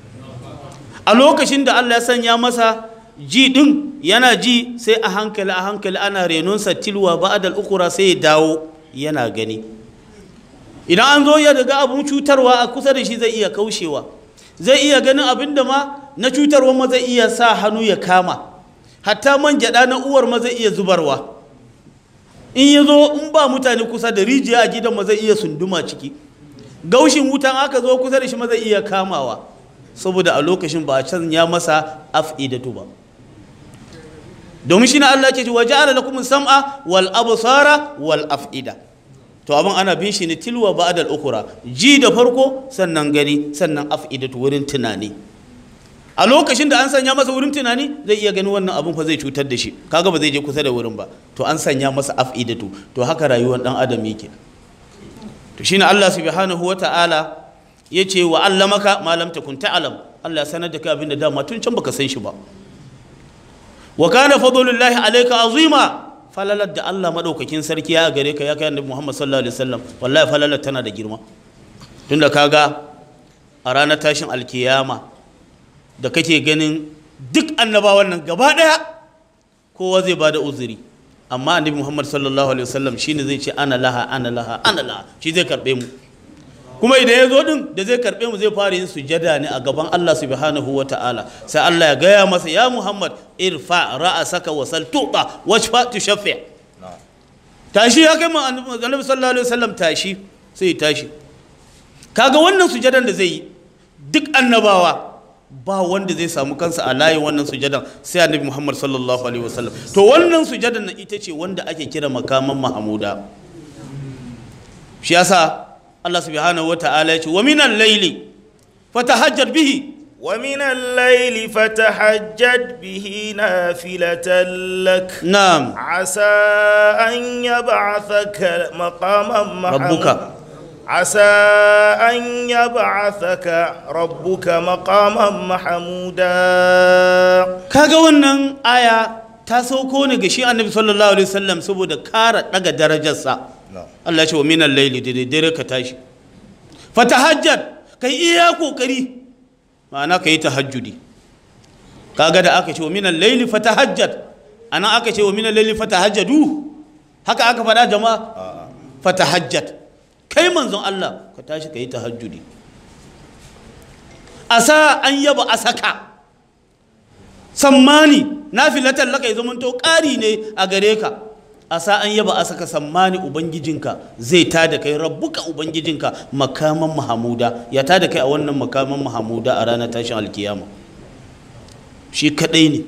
a lokacin da Allah ya sanya masa ji ɗin yana ji sai a hankali a hankali ana renonsa tilwa ba'adal ukura sai ya dawo yana gani idan an zo ya daga abun cutarwa a kusa da shi zai iya kaushewa zai iya ganin abin da ma na cutarwa ma zai iya sa hannu ya kama hatta man gyaɗa na uwar ma zai iya zubarwa in ya zo in ba mutane kusa da rijiya a gidan ma zai iya sunduma ciki gaushin wutan aka zo kusa da shi ma zai iya kamawa saboda a lokacin ba a can ya masa af'idatu ba domin shi na Allah ke ce wa ja'ala lakum sam'a wal absara wal af'ida to abin ana bin shi ne tilwa ba'da al ukura ji da farko sannan gani sannan af'idatu wurin tunani a lokacin da an sanya masa wurin tunani zai iya gani wannan abin fa zai cutar da shi kaga ba zai je kusa da wurin ba to an sanya masa af'idatu to haka rayuwar dan adam yake to shine Allah subhanahu wata'ala yace wa allamaka ma lam takun ta'lam Allah ya sanar da kai abin da dama tun can baka san shi ba wa kana fadlullahi alayka azima falalar da Allah madaukakin sarki ya gare ka ya kai annabi Muhammad sallallahu alaihi wasallam wallahi falalar tana da girma tunda kaga a ranar tashin alkiyama da kake ganin duk annabawan nan gaba daya kowa zai bada uzuri amma annabi Muhammad sallallahu alaihi wasallam shine zai ce ana laha ana laha ana laha shi zai karbe mu kuma idan ya zo din da zai karbe mu zai fara yin sujada ne a gaban Allah subhanahu wa ta'ala sai Allah ya gaya masa ya Muhammad irfa ra'asaka wa sal tuqa washfa tushaffi tashi ya kai annabi sallallahu alaihi wasallam tashi sai tashi kaga wannan sujadan da zai yi duk annabawa ba wanda zai samu kansa a layin wannan sujadan sai annabi Muhammad sallallahu alaihi wasallam to wannan sujadan nan ita ce wanda ake kira makaman mahmuda shi yasa Allah subhanahu wata'ala ya ce wa minal laili fatahajjad bihi ومن الليل فتحجد به نافلة لك نعم عسى أن يبعثك مقاما محمودا ربك عسى أن يبعثك ربك مقاما محمودا kaga wannan aya ta sauko ne ga shi annabi sallallahu alaihi wasallam saboda kara daga darajarsa Allah ya ce wa minal laili da daddare ka tashi fatahajjad kai iya kokari ma'ana kai tahajjudi kaga da aka ce wa minal laili fatahajjad anan aka ce wa minal laili fatahajjadu haka aka faɗa jama'a fatahajjad kai manzon Allah ka tashi kai tahajjudi asa an yaba asaka sammani nafilatan laka ya zamanto ƙari ne a gare ka asa an yaba asa ka sammani ubangijinka zai ta da kai rabbuka ubangijinka makaman mahamuda ya ta da kai a wannan makaman mahamuda a ranar tashin alkiyama shi kadai ne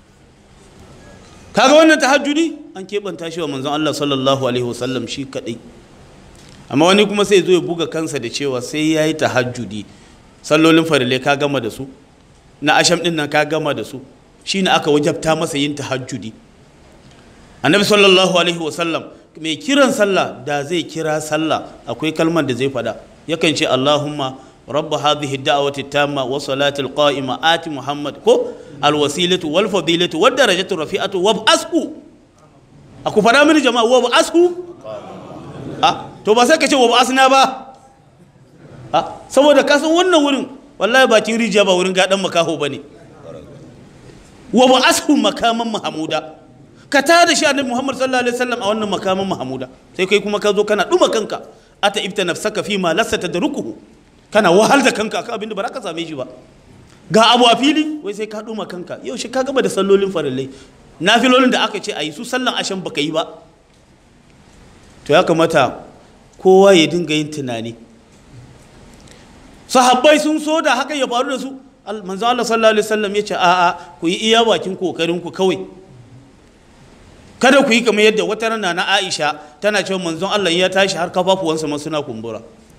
kaga wannan tahajjudi an keɓanta shi wa manzon Allah sallallahu alaihi wasallam shi kadai amma wani kuma sai zo ya buga kansa da cewa sai ya yi tahajjudi sallolin farilai ka gama da su na asham din nan ka gama da su shine aka wajabta masa yin tahajjudi annabi sallallahu alaihi wasallam mai kiran sallah da zai kira sallah akwai kalmar da zai fada yakan ce allahumma rabba hadhihi da'wati tamma wa salatil qa'ima ati muhammad ko alwasilatu wal fadilatu wad darajatu rafi'atu wa ashu aku fada mini jama'a wa ashu a to ba sai ka ce wa asna ba a saboda kasan wannan wurin wallahi bakin rijiya ba wurin gadan makaho bane wa ashu makaman mahmuda ka ta da shi annabi Muhammad sallallahu alaihi wasallam a wannan makamin Mahamuda sai kai kuma ka zo kana duma kanka ata ibta nafsaka fi ma lassa tadrukuhu kana wahal da kanka akan abin da ba za ka same shi ba ga abu a fili wai sai ka duma kanka yau shi ka gaba da sallolin farillai nafilolin da aka ce a yi su sallan ashan baka yi ba to ya kamata kowa ya dinga yin tunani sahabbai sun so da haka ya faru da su manzo Allah sallallahu alaihi wasallam ya ce a'a ku yi iya bakin kokarin ku kawai kada ku yi kamar yadda wata rana na Aisha tana cewa manzon Allah ya tashi har kafafuwansa ma suna kumbura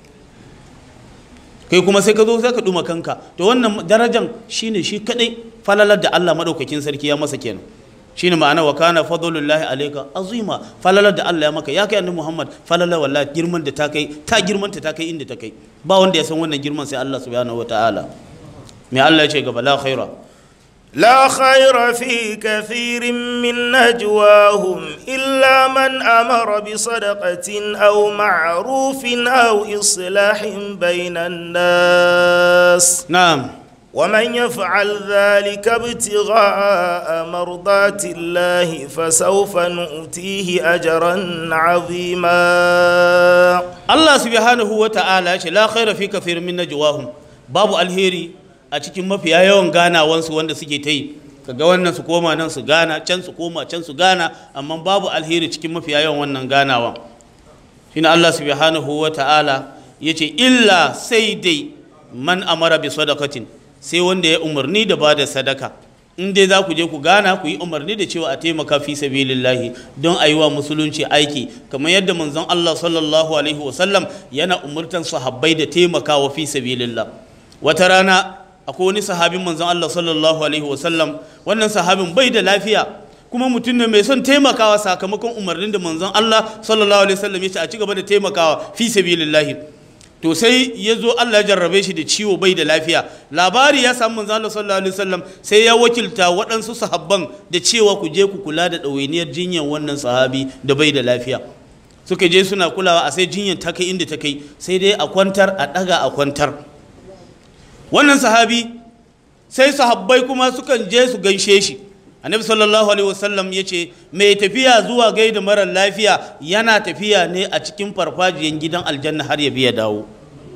kai kuma sai ka zo sai ka duma kanka to wannan darajan shine shi kadai falalar da Allah madaukakin sarki ya masa kenan shine ma'ana wa kana fadlullahi alayka azima falalar da Allah ya maka ya kai annabi Muhammad falalar wallahi girman da ta kai ta girman ta ta kai inda ta kai ba wanda ya san wannan girman sai Allah subhanahu wataala me Allah ya ce gaba la khaira لا خير في كثير من نجواهم إلا من أمر بصدقة أو معروف أو إصلاح بين الناس na'am ومن يفعل ذلك ابتغاء مرضات الله فسوف نؤتيه أجرا عظيما Allah subhanahu wa ta'ala ce la khaira fi kathir min najwahum babu alheri a cikin mafiya yawan ganawansu wanda suke ta yi kaga wannan su koma nan su gana can su koma can su gana amma babu alheri cikin mafiya yawan wannan ganawan shine Allah subhanahu wa ta'ala yace illa sai dai man amara bi sadaqatin sai wanda ya umarni da bada sadaka in dai za ku je ku gana ku yi umarni da cewa a taimaka fi sabilillahi don a yi wa musulunci aiki kamar yadda manzon Allah sallallahu alaihi wasallam yana umurtan sahabbai da taimakawa fi sabilillah wata rana akwai wani sahabin manzon Allah sallallahu alaihi wasallam wannan sahabin bai da lafiya kuma mutum ne mai son taimakawa sakamakon umarnin da manzon Allah sallallahu alaihi wasallam ya ce a ci gaba da taimakawa fi sabilillahi to sai ya zo Allah ya jarrabe shi da ciwo bai da lafiya labari ya samu manzo Allah sallallahu alaihi wasallam sai ya wakilta waɗansu sahabban da cewa ku je ku kula da ɗawainiyar jinyar wannan sahabi da bai da lafiya suka je suna kulawa a sai jinyar ta kai inda ta kai sai dai a kwantar a ɗaga a kwantar wannan sahabi sai sahabbai kuma sukan je su gaishe shi annabi sallallahu alaihi wasallam ya ce mai tafiya zuwa gaida marar lafiya yana tafiya ne a cikin farfajiyan gidan aljanna har ya biya dawo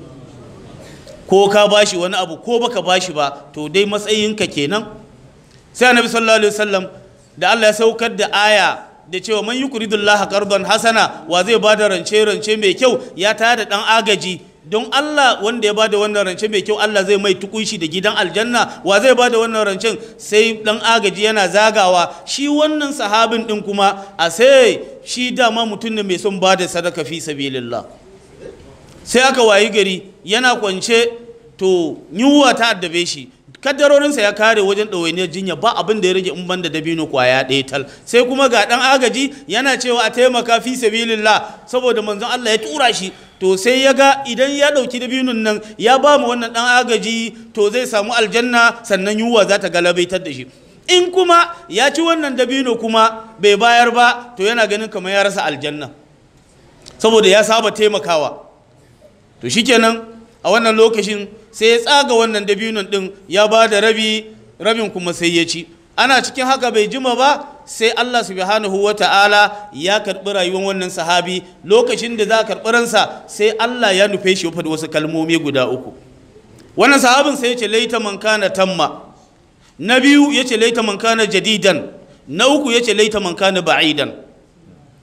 ko ka bashi wani abu ko baka bashi ba to dai matsayinka kenan sai annabi sallallahu alaihi wasallam da Allah ya saukar da aya da cewa man yukridullaha qardan hasana wa zai bada rance rance mai kyau ya tada dan agaji don Allah wanda ya bada wannan rance mai kyau Allah zai mai tukunshi da gidan aljanna wa zai bada wannan rancen sai dan agaji yana zagawa shi wannan sahabin din kuma a sai shi dama mutum ne mai son bada sadaka fi sabilillah sai aka wayi gari yana kwance to yunwa ta addabe shi kaddarorinsa ya kare wajen ɗawainiyar jinya ba abin da ya rage in ban da dabino kwaya ɗaya tal sai kuma ga ɗan agaji yana cewa a taimaka fi sabilillah saboda manzon Allah ya tura shi to sai ya ga idan ya ɗauki dabinun nan ya ba mu wannan ɗan agaji to zai samu aljanna sannan yunwa za ta galabaitar da shi in kuma ya ci wannan dabino kuma bai bayar ba to yana ganin kamar ya rasa aljanna saboda ya saba taimakawa to shikenan a wannan lokacin sai ya tsaga wannan dabinon din ya ba da rabi rabin kuma sai ya ci ana cikin haka bai jima ba sai Allah subhanahu wa ta'ala ya karɓi rayuwar wannan sahabi lokacin da za a karɓi ransa sai Allah ya nufe shi da wasu kalmomi guda uku wannan sahabin sai ya ce laita man kana tamma na biyu ya ce laita man kana jadidan na uku ya ce laita man kana ba'idan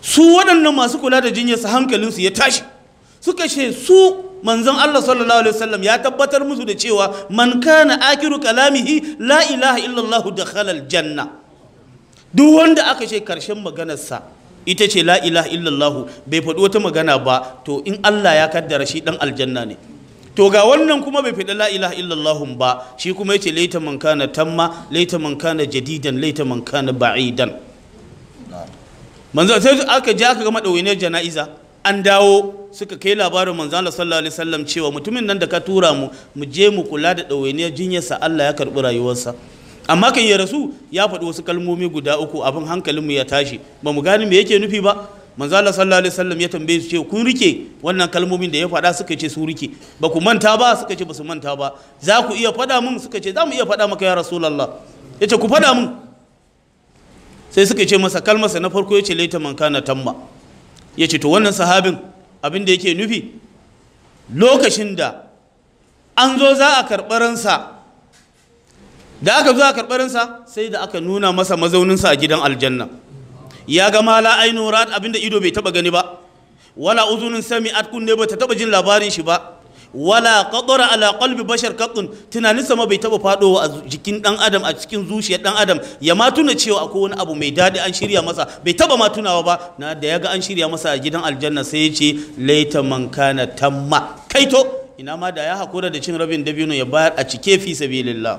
su waɗannan masu kula da jinyarsa hankalinsu ya tashi suka ce su manzon Allah sallallahu alaihi wasallam ya tabbatar musu da cewa man kana akiru kalamihi la ilaha illallah dakhala aljanna duk wanda aka ce karshen maganarsa ita ce la ilaha illallah bai faɗi wata magana ba to in Allah ya kaddara shi dan aljanna ne to ga wannan kuma bai faɗi la ilaha illallah ba shi kuma yace laita man kana tamma laita man kana jadidan laita man kana ba'idan manzo sai aka je aka ga madawainiyar jana'iza an dawo suka kai labarin manzo Allah sallallahu alaihi wasallam cewa mutumin nan da ka tura mu mu je mu kula da dawainiyar jinyarsa Allah ya karbi rayuwarsa amma kan ya rasu ya faɗi wasu kalmomi guda uku abin hankalinmu ya tashi ba mu gane me yake nufi ba manzo Allah sallallahu alaihi wasallam ya tambaye su ce kun rike wannan kalmomin da ya faɗa suka ce su rike ba ku manta ba suka ce ba su manta ba za ku iya faɗa mun suka ce za mu iya faɗa maka ya rasulullah ya ce ku faɗa mun sai suka ce masa kalmarsa na farko ya ce laita man kana tamma ya ce to wannan sahabin abin da yake nufi lokacin da an zo za a karɓi ransa da aka zo a karɓi ransa sai da aka nuna masa mazauninsa a gidan aljanna ya ga mala ainu rat abin da ido bai taɓa gani ba wala uzunin sami'at kunne ba ta taɓa jin labarin shi ba wala qadara ala qalbi bashar qattun tunanin sama bai taba fadowa a jikin dan adam a cikin zuciyar dan adam ya ma tuna cewa akwai wani abu mai dadi an shirya masa bai taba ma tunawa ba na da yaga an shirya masa a gidan aljanna sai ya ce laita man kana tamma kaito ina ma da ya hakura da cin rabin dabino ya bayar a cike fi sabilillah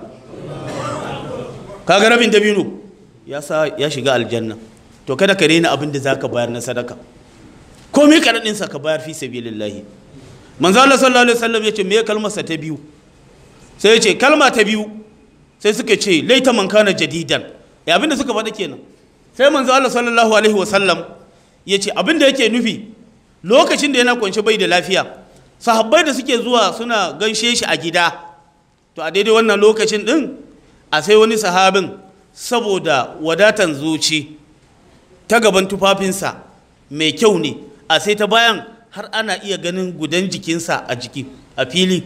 kaga rabin dabino ya sa ya shiga aljanna to kada ka rena abin da zaka bayar na sadaka komai karadin sa ka bayar fi sabilillah manzo Allah sallallahu alaihi wasallam yace me kalmarsa ta biyu sai yace kalma ta biyu sai suka ce laita man kana jadidan ya abinda suka faɗa kenan sai manzo Allah sallallahu alaihi wasallam yace abinda yake nufi lokacin da yana kwance bai da lafiya sahabbai da suke zuwa suna ganshe shi a gida to a daidai wannan lokacin din a sai wani sahabin saboda wadatan zuci ta gaban tufafinsa mai kyau ne a sai ta bayan har ana iya ganin gudan jikinsa a jiki a fili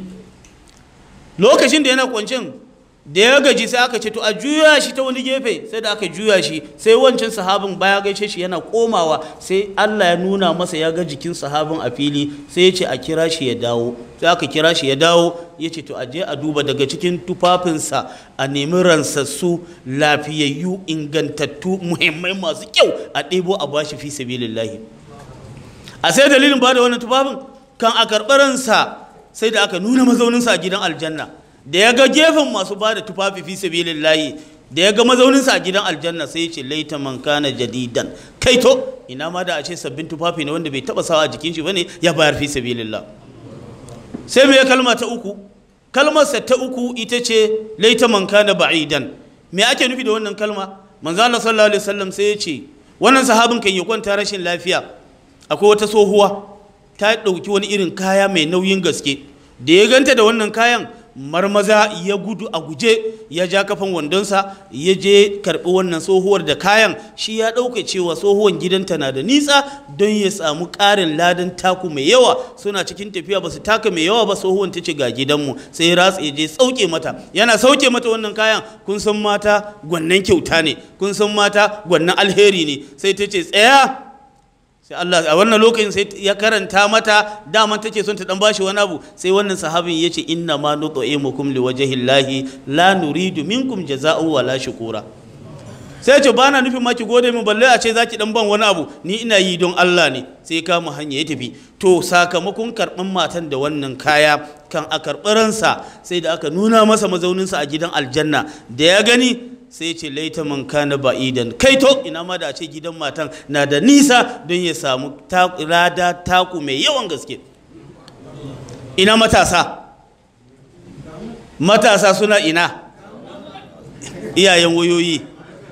lokacin da yana kwancin da ya gaji sai aka ce to a juya shi ta wani gefe sai da aka juya shi sai wancan sahabin baya gaishe shi yana komawa sai Allah ya nuna masa ya ga jikin sahabin a fili sai ya ce a kira shi ya dawo sai aka kira shi ya dawo ya ce to a je a duba daga cikin tufafinsa a nemi ransassu lafiyayyu ingantattu muhimmai masu kyau a ɗebo a bashi fi sabilillahi a sai dalilin ba da wannan tufafin kan a karɓaransa sai da aka nuna mazauninsa a gidan aljanna da ya ga gefen masu ba da tufafi fi sabilillahi da ya ga mazauninsa a gidan aljanna sai ya ce laita man kana jadidan kai to ina ma da a ce sabbin tufafi ne wanda bai taba sawa a jikin shi bane ya bayar fi sabilillah sai me kalma ta uku kalmarsa ta uku ita ce laita man kana ba'idan me ake nufi da wannan kalma manzo Allah sallallahu alaihi wasallam sai ya ce wannan sahabin kan ya kwanta rashin lafiya akwai wata tsohuwa ta ɗauki wani irin kaya mai nauyin gaske da ya ganta da wannan kayan marmaza ya gudu a guje ya ja kafan wandonsa ya je karɓi wannan tsohuwar da kayan shi ya ɗauka cewa tsohuwar gidanta na da nisa don ya samu ƙarin ladan taku mai yawa suna cikin tafiya ba su taka mai yawa ba tsohuwar ta ce ga gidanmu sai ya ratsa ya je sauke mata yana sauke mata wannan kayan kun san mata gwannan kyauta ne kun san mata gwannan alheri ne sai ta ce tsaya sai Allah a wannan lokacin sai ya karanta mata dama take son ta dan bashi wani abu sai wannan sahabin ya ce inna ma nut'imukum liwajhillahi la nuridu minkum jazaa'u wala shukura sai ce ba na nufin ma ki gode min balle a ce zaki dan ban wani abu ni ina yi don Allah ne sai kama hanya ya tafi to sakamakon karɓan matan da wannan kaya kan a karɓi ransa sai da aka nuna masa mazauninsa a gidan aljanna da ya gani sai ce laita man kana ba'idan kai to ina ma da a ce gidan matan na da nisa don ya samu rada taku mai yawan gaske ina matasa matasa suna ina iyayen wayoyi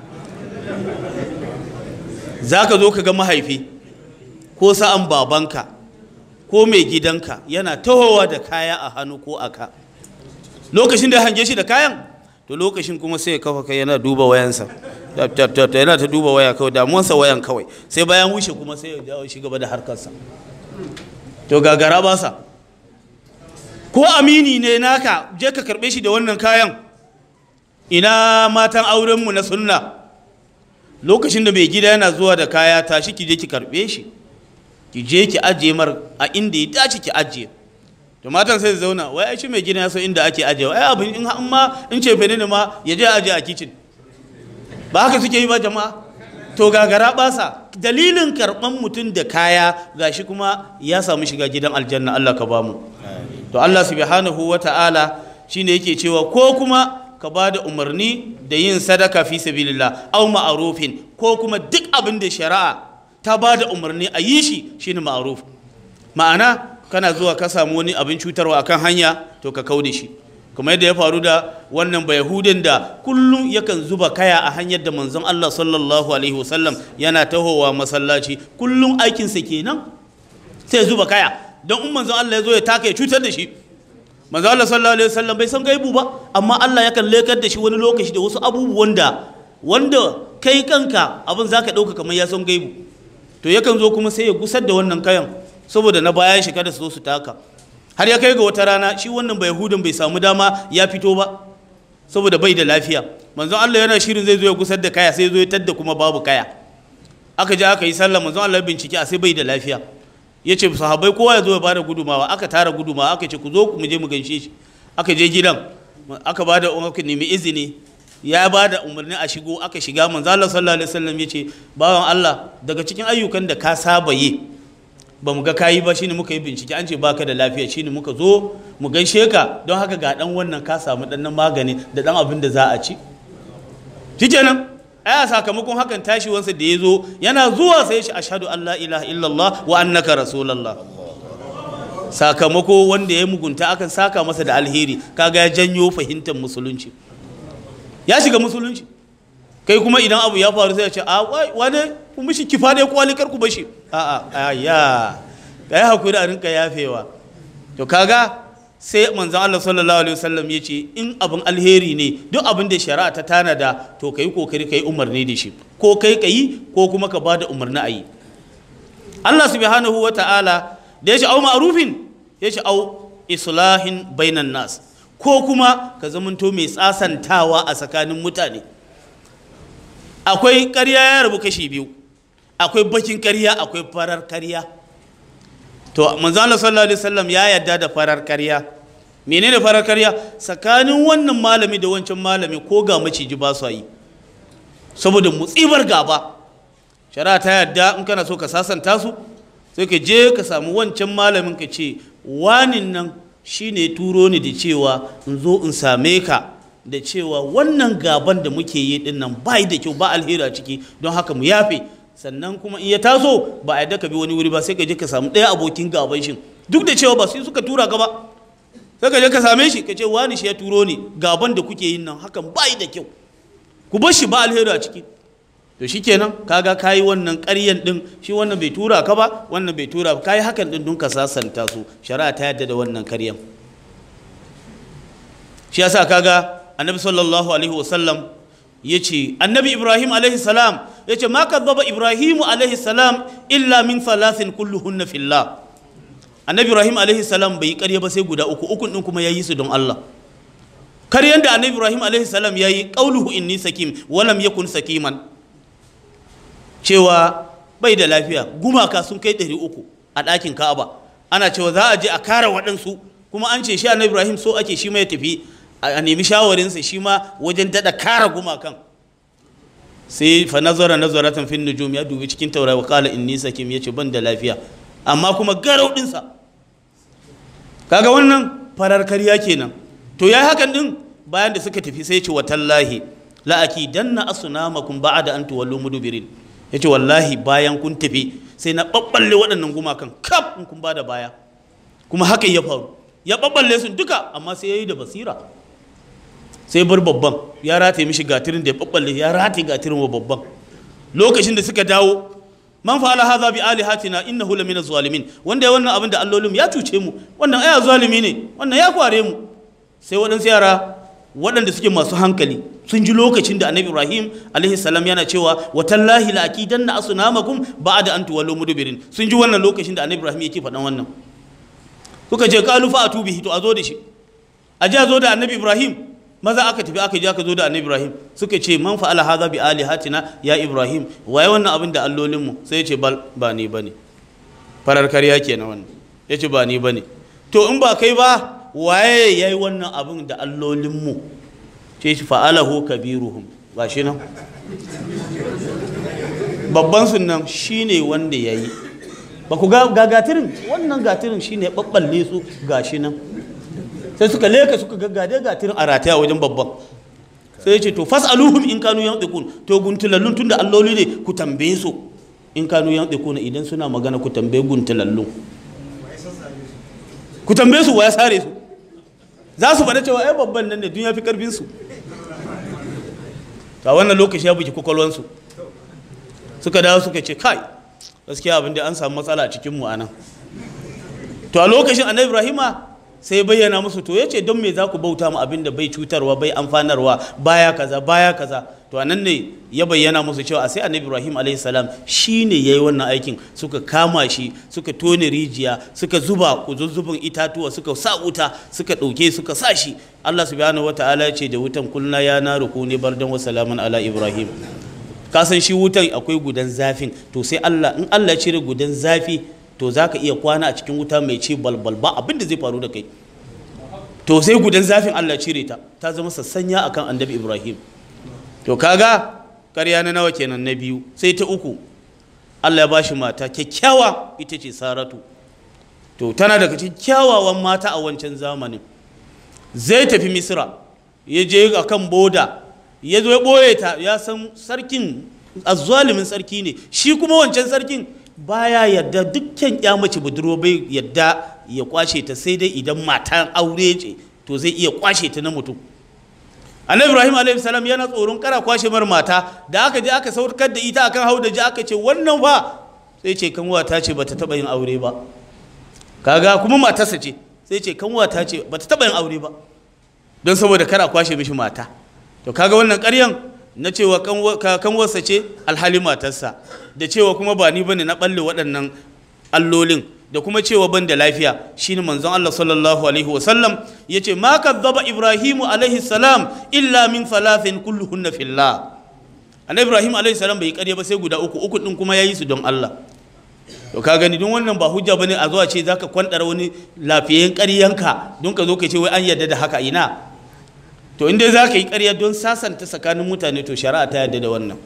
za ka zo ka ga mahaifi ko sa'an babanka ko mai gidanka yana tahowa da kaya a hannu ko a ka lokacin da hange shi da kayan to lokacin kuma sai ya kafa kai yana duba wayansa yana ta duba waya kawai damuwarsa wayan kawai sai bayan wuce kuma sai ya dawo shi gaba da harkarsa to gagara ba sa ko amini ne naka je ka karbe shi da wannan kayan ina matan aurenmu na sunna lokacin da mai gida yana zuwa da kaya tashi ki je ki karbe shi ki je ki ajiye mar a inda ya dace ki ajiye to matan sai su zauna wai ai shi mai gida ya san inda ake ajiye ai abin in in ma in ce fene ne ma ya je ajiye a kitchen ba haka suke yi ba jama'a to gagara basa dalilin karban mutum da kaya gashi kuma ya samu shiga gidan aljanna Allah ka bamu to Allah subhanahu wata'ala shine yake cewa ko kuma ka ba da umarni da yin sadaka fi sabilillah aw ma'rufin ko kuma duk abin da shari'a ta ba da umarni a yi shi shine ma'ruf ma'ana kana zuwa ka samu wani abin cutarwa akan hanya to ka kaude shi kuma yadda ya faru da wannan bayahudin da kullum yakan zuba kaya a hanyar da manzon Allah sallallahu alaihi wasallam yana tahowa masallaci kullum aikinsa kenan sai zuba kaya don in manzon Allah ya zo ya taka ya cutar da shi manzon Allah sallallahu alaihi wasallam bai san gaibu ba amma Allah yakan lekar da shi wani lokaci da wasu abubuwan da wanda kai kanka abin zaka dauka kamar ya san gaibu to yakan zo kuma sai ya gusar da wannan kayan saboda na bayan shi kada su zo su taka har ya kai ga wata rana shi wannan bai hudun bai samu dama ya fito ba saboda bai da lafiya manzon Allah yana shirin zai zo ya gusar da kaya sai zo ya tadda kuma babu kaya aka je aka yi sallah manzon Allah bincike a sai bai da lafiya ya ce sahabbai kowa ya zo ya bada gudumawa aka tara gudumawa aka ce ku zo mu je mu ganshe shi aka je gidan aka bada aka nemi izini ya bada umarni a shigo aka shiga manzon Allah sallallahu alaihi wasallam ya ce bawan Allah daga cikin ayyukan da ka saba yi ba mu ga kayi ba shine muka yi bincike an ce baka da lafiya shine muka zo mu gaishe ka don haka ga dan wannan ka samu dan magani da dan abin da za a ci shikenan aya sakamakon hakan tashi wansa da ya zo yana zuwa sai shi ashhadu an la ilaha illallah wa annaka rasulullah sakamako wanda ya mugunta akan saka masa da alheri kaga ya janyo fahimtar musulunci ya shiga musulunci kai kuma idan abu ya faru sai ya ce a wane ku mishi kifa ne kwali kar ku bashi a a ya kai hakuri a rinka yafewa to kaga sai manzon Allah sallallahu alaihi wasallam ya ce in abin alheri ne duk abin da shari'a ta tanada to kai kokari kai umarni da shi ko kai kai ko kuma ka bada umarni a yi Allah subhanahu wa ta'ala da ya ce au ma'rufin ya ce au islahin bainan nas ko kuma ka zamanto mai tsasantawa a tsakanin mutane akwai ƙarya ya rabu kashi biyu akwai bakin ƙarya akwai farar ƙarya to manzo Allah sallallahu alaihi wasallam ya yarda da farar ƙarya menene farar ƙarya tsakanin wannan malami da wancan malami ko ga maciji ba su yi saboda mutsibar gaba shari'a ta yarda in kana so ka sasanta su sai ka je ka samu wancan malamin ka ce wanin nan shine turo ni da cewa in zo in same ka da cewa wannan gaban da muke yi din nan bai da kyau ba alheri a ciki don haka mu yafe sannan kuma in ya taso ba a yadda ka bi wani wuri ba sai ka je ka samu ɗaya abokin gaban shi duk da cewa ba su suka tura ka ba sai ka je ka same shi ka ce wani shi ya turo ni gaban da kuke yin nan hakan bai da kyau ku bar shi ba alheri a ciki to shikenan kaga kayi wannan ƙaryan din shi wannan bai tura ka ba wannan bai tura ba kayi hakan din don ka sasanta su shari'a ta yadda da wannan ƙaryan shi yasa kaga annabi sallallahu alaihi wasallam ya ce annabi ibrahim alaihi salam ya ce ma kadhaba ibrahimu alaihi salam illa min thalathin kulluhunna fillah annabi ibrahim alaihi salam bai yi ƙarya ba sai guda uku ukun din kuma yayi su don Allah karyan da annabi ibrahim alaihi salam yayi qauluhu inni sakim walam yakun sakiman cewa bai da lafiya gumaka sun kai ɗari uku a ɗakin ka'aba ana cewa za a je a kara waɗansu kuma an ce shi annabi ibrahim so ake shi mai tafi a nemi shawarinsa shi ma wajen daɗa kara gumakan sai fa nazara nazaratan fin nujum ya dubi cikin taurari kala inni sakim yace ban da lafiya amma kuma garau ɗinsa kaga wannan farar karya kenan to yayi hakan din bayan da suka tafi sai ce wa tallahi la akidanna asnamakum ba'da an tuwallu mudbirin yace wallahi bayan kun tafi sai na babballe waɗannan gumakan kaf in kun bada baya kuma hakan ya faru ya babballe su duka amma sai yayi da basira sai bar babban ya rataye mishi gatirin da ya babballe ya rataye gatirin wa babban lokacin da suka dawo man fa'ala hadha bi alihatina innahu lamina zalimin wanda ya wannan abin da allolin ya cuce mu wannan aya zalimi ne wannan ya kware mu sai waɗansu yara waɗanda suke masu hankali sun ji lokacin da annabi ibrahim alaihi salam yana cewa wa tallahi la akidanna asnamakum ba'da an tuwallu mudbirin sun ji wannan lokacin da annabi ibrahim yake faɗan wannan suka ce qalu fa atubihi to a zo da shi a ji a zo da annabi ibrahim maza aka tafi aka je aka zo da annabi ibrahim suka ce man fa'ala hadha bi alihatina ya ibrahim waye wannan abin da allolin mu sai ya ce bal ba ni bane farar karya kenan wannan ya ce ba ni bane to in ba kai ba waye yayi wannan abin da allolin mu ce shi fa'alahu kabiruhum ba shi nan babban sunan shine wanda yayi ba ku ga ga gatirin wannan gatirin shine babballe su gashi nan sai suka leka suka ga gade gatirin a rataya wajen babban sai ya ce to fas'aluhum in kanu yantiqun to guntulallun tunda alloli ne ku tambaye su in kanu yantiquna idan suna magana ku tambaye guntulallun ku tambaye su waya sare su za su faɗa cewa ai babban nan ne dun ya fi karfin su ta wannan lokaci ya buki kwakwalwansu suka dawo suka ce kai gaskiya abin da an samu matsala a cikin mu anan to a lokacin annabi ibrahima sai bayyana musu to yace don me za ku bauta mu abin da bai cutarwa bai amfanarwa baya kaza baya kaza to anan ne ya bayyana musu cewa a sai annabi ibrahim alayhi salam shine yayi wannan aikin suka kama shi suka tone rijiya suka zuba kuzuzzubin itatuwa suka sa wuta suka dauke suka sa shi Allah subhanahu wataala ya ce da wutan kulna ya naru kuni bardan wa salaman ala ibrahim ka san shi wutan akwai gudan zafin to sai Allah in Allah ya cire gudan zafi to za ka iya kwana a cikin wuta mai ce balbal ba abinda zai faru da kai to sai gudan zafin Allah cire ta ta zama sassanya akan annabi Ibrahim to kaga ƙarya na nawa kenan na biyu sai ta uku Allah ya bashi mata kyakkyawa ita ce Saratu to tana daga cikin kyawawan mata a wancan zamanin zai tafi Misra ya je akan boda ya zo ya ɓoye ta ya san sarkin azzalimin sarki ne shi kuma wancan sarkin baya yadda dukkan ya mace budurwa bai yadda ya kwashe ta sai dai idan matan aure ce to zai iya kwashe ta na mutum annabi ibrahim alaihi salam yana tsoron kara kwashe mar mata da aka je aka saukar da ita akan haudaji aka ce wannan fa sai ce kanwa ta ce bata taba yin aure ba kaga kuma matarsa ce sai ce kanwa ta ce bata taba yin aure ba don saboda kara kwashe mishi mata to kaga wannan ƙaryan na cewa kanwarsa ce alhali matarsa da cewa kuma ba ni bane na balle waɗannan allolin da kuma cewa ban da lafiya shine manzon Allah sallallahu alaihi wa sallam yace ma kadzaba ibrahimu alaihi salam illa min thalathin kulluhunna fillah annabi ibrahim alaihi salam bai ƙarya ba sai guda uku uku din kuma yayi su don Allah to ka gani don wannan ba hujja bane a zuwa ce zaka kwandara wani lafiyayyen ƙaryanka don ka zo ka ce wai an yarda da haka ina to inda za ka yi ƙarya don sasanta tsakanin mutane to shari'a ta yarda da wannan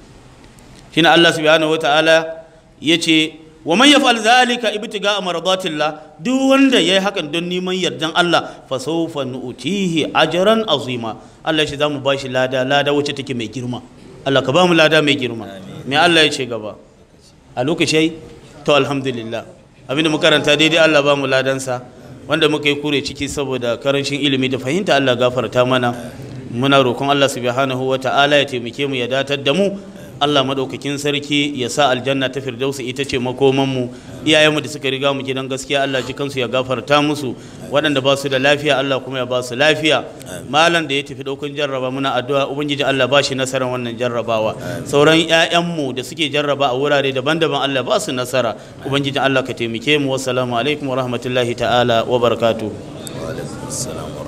shine Allah subhanahu wataala yace wa man yaf'al zalika ibtiga maradatillah duk wanda yayi hakan don neman yardan Allah fa sawfa nu'tihi ajran azima Allah shi zamu bashi lada lada wacce take mai girma Allah ka ba mu lada mai girma me Allah ya ce gaba a lokaci to alhamdulillah abinda mu karanta daidai Allah ba mu ladansa wanda muka yi kure ciki saboda karancin ilimi da fahimta Allah gafarta mana muna roƙon Allah subhanahu wa ta'ala ya taimake mu ya datar da mu Allah madaukakin sarki ya sa aljanna ta firdausa ita ce makoman mu iyayenmu da suka riga mu gidan gaskiya Allah ji kansu ya gafarta musu waɗanda ba su da lafiya Allah kuma ya ba su lafiya malam da ya tafi ɗaukan jarraba muna addu'a ubangiji Allah ba shi nasarar wannan jarrabawa sauran ƴaƴanmu da suke jarraba a wurare daban-daban Allah ba su nasara ubangiji Allah ka taimake mu wassalamu alaikum wa rahmatullahi ta'ala wa barakatuh wa alaikum assalam wa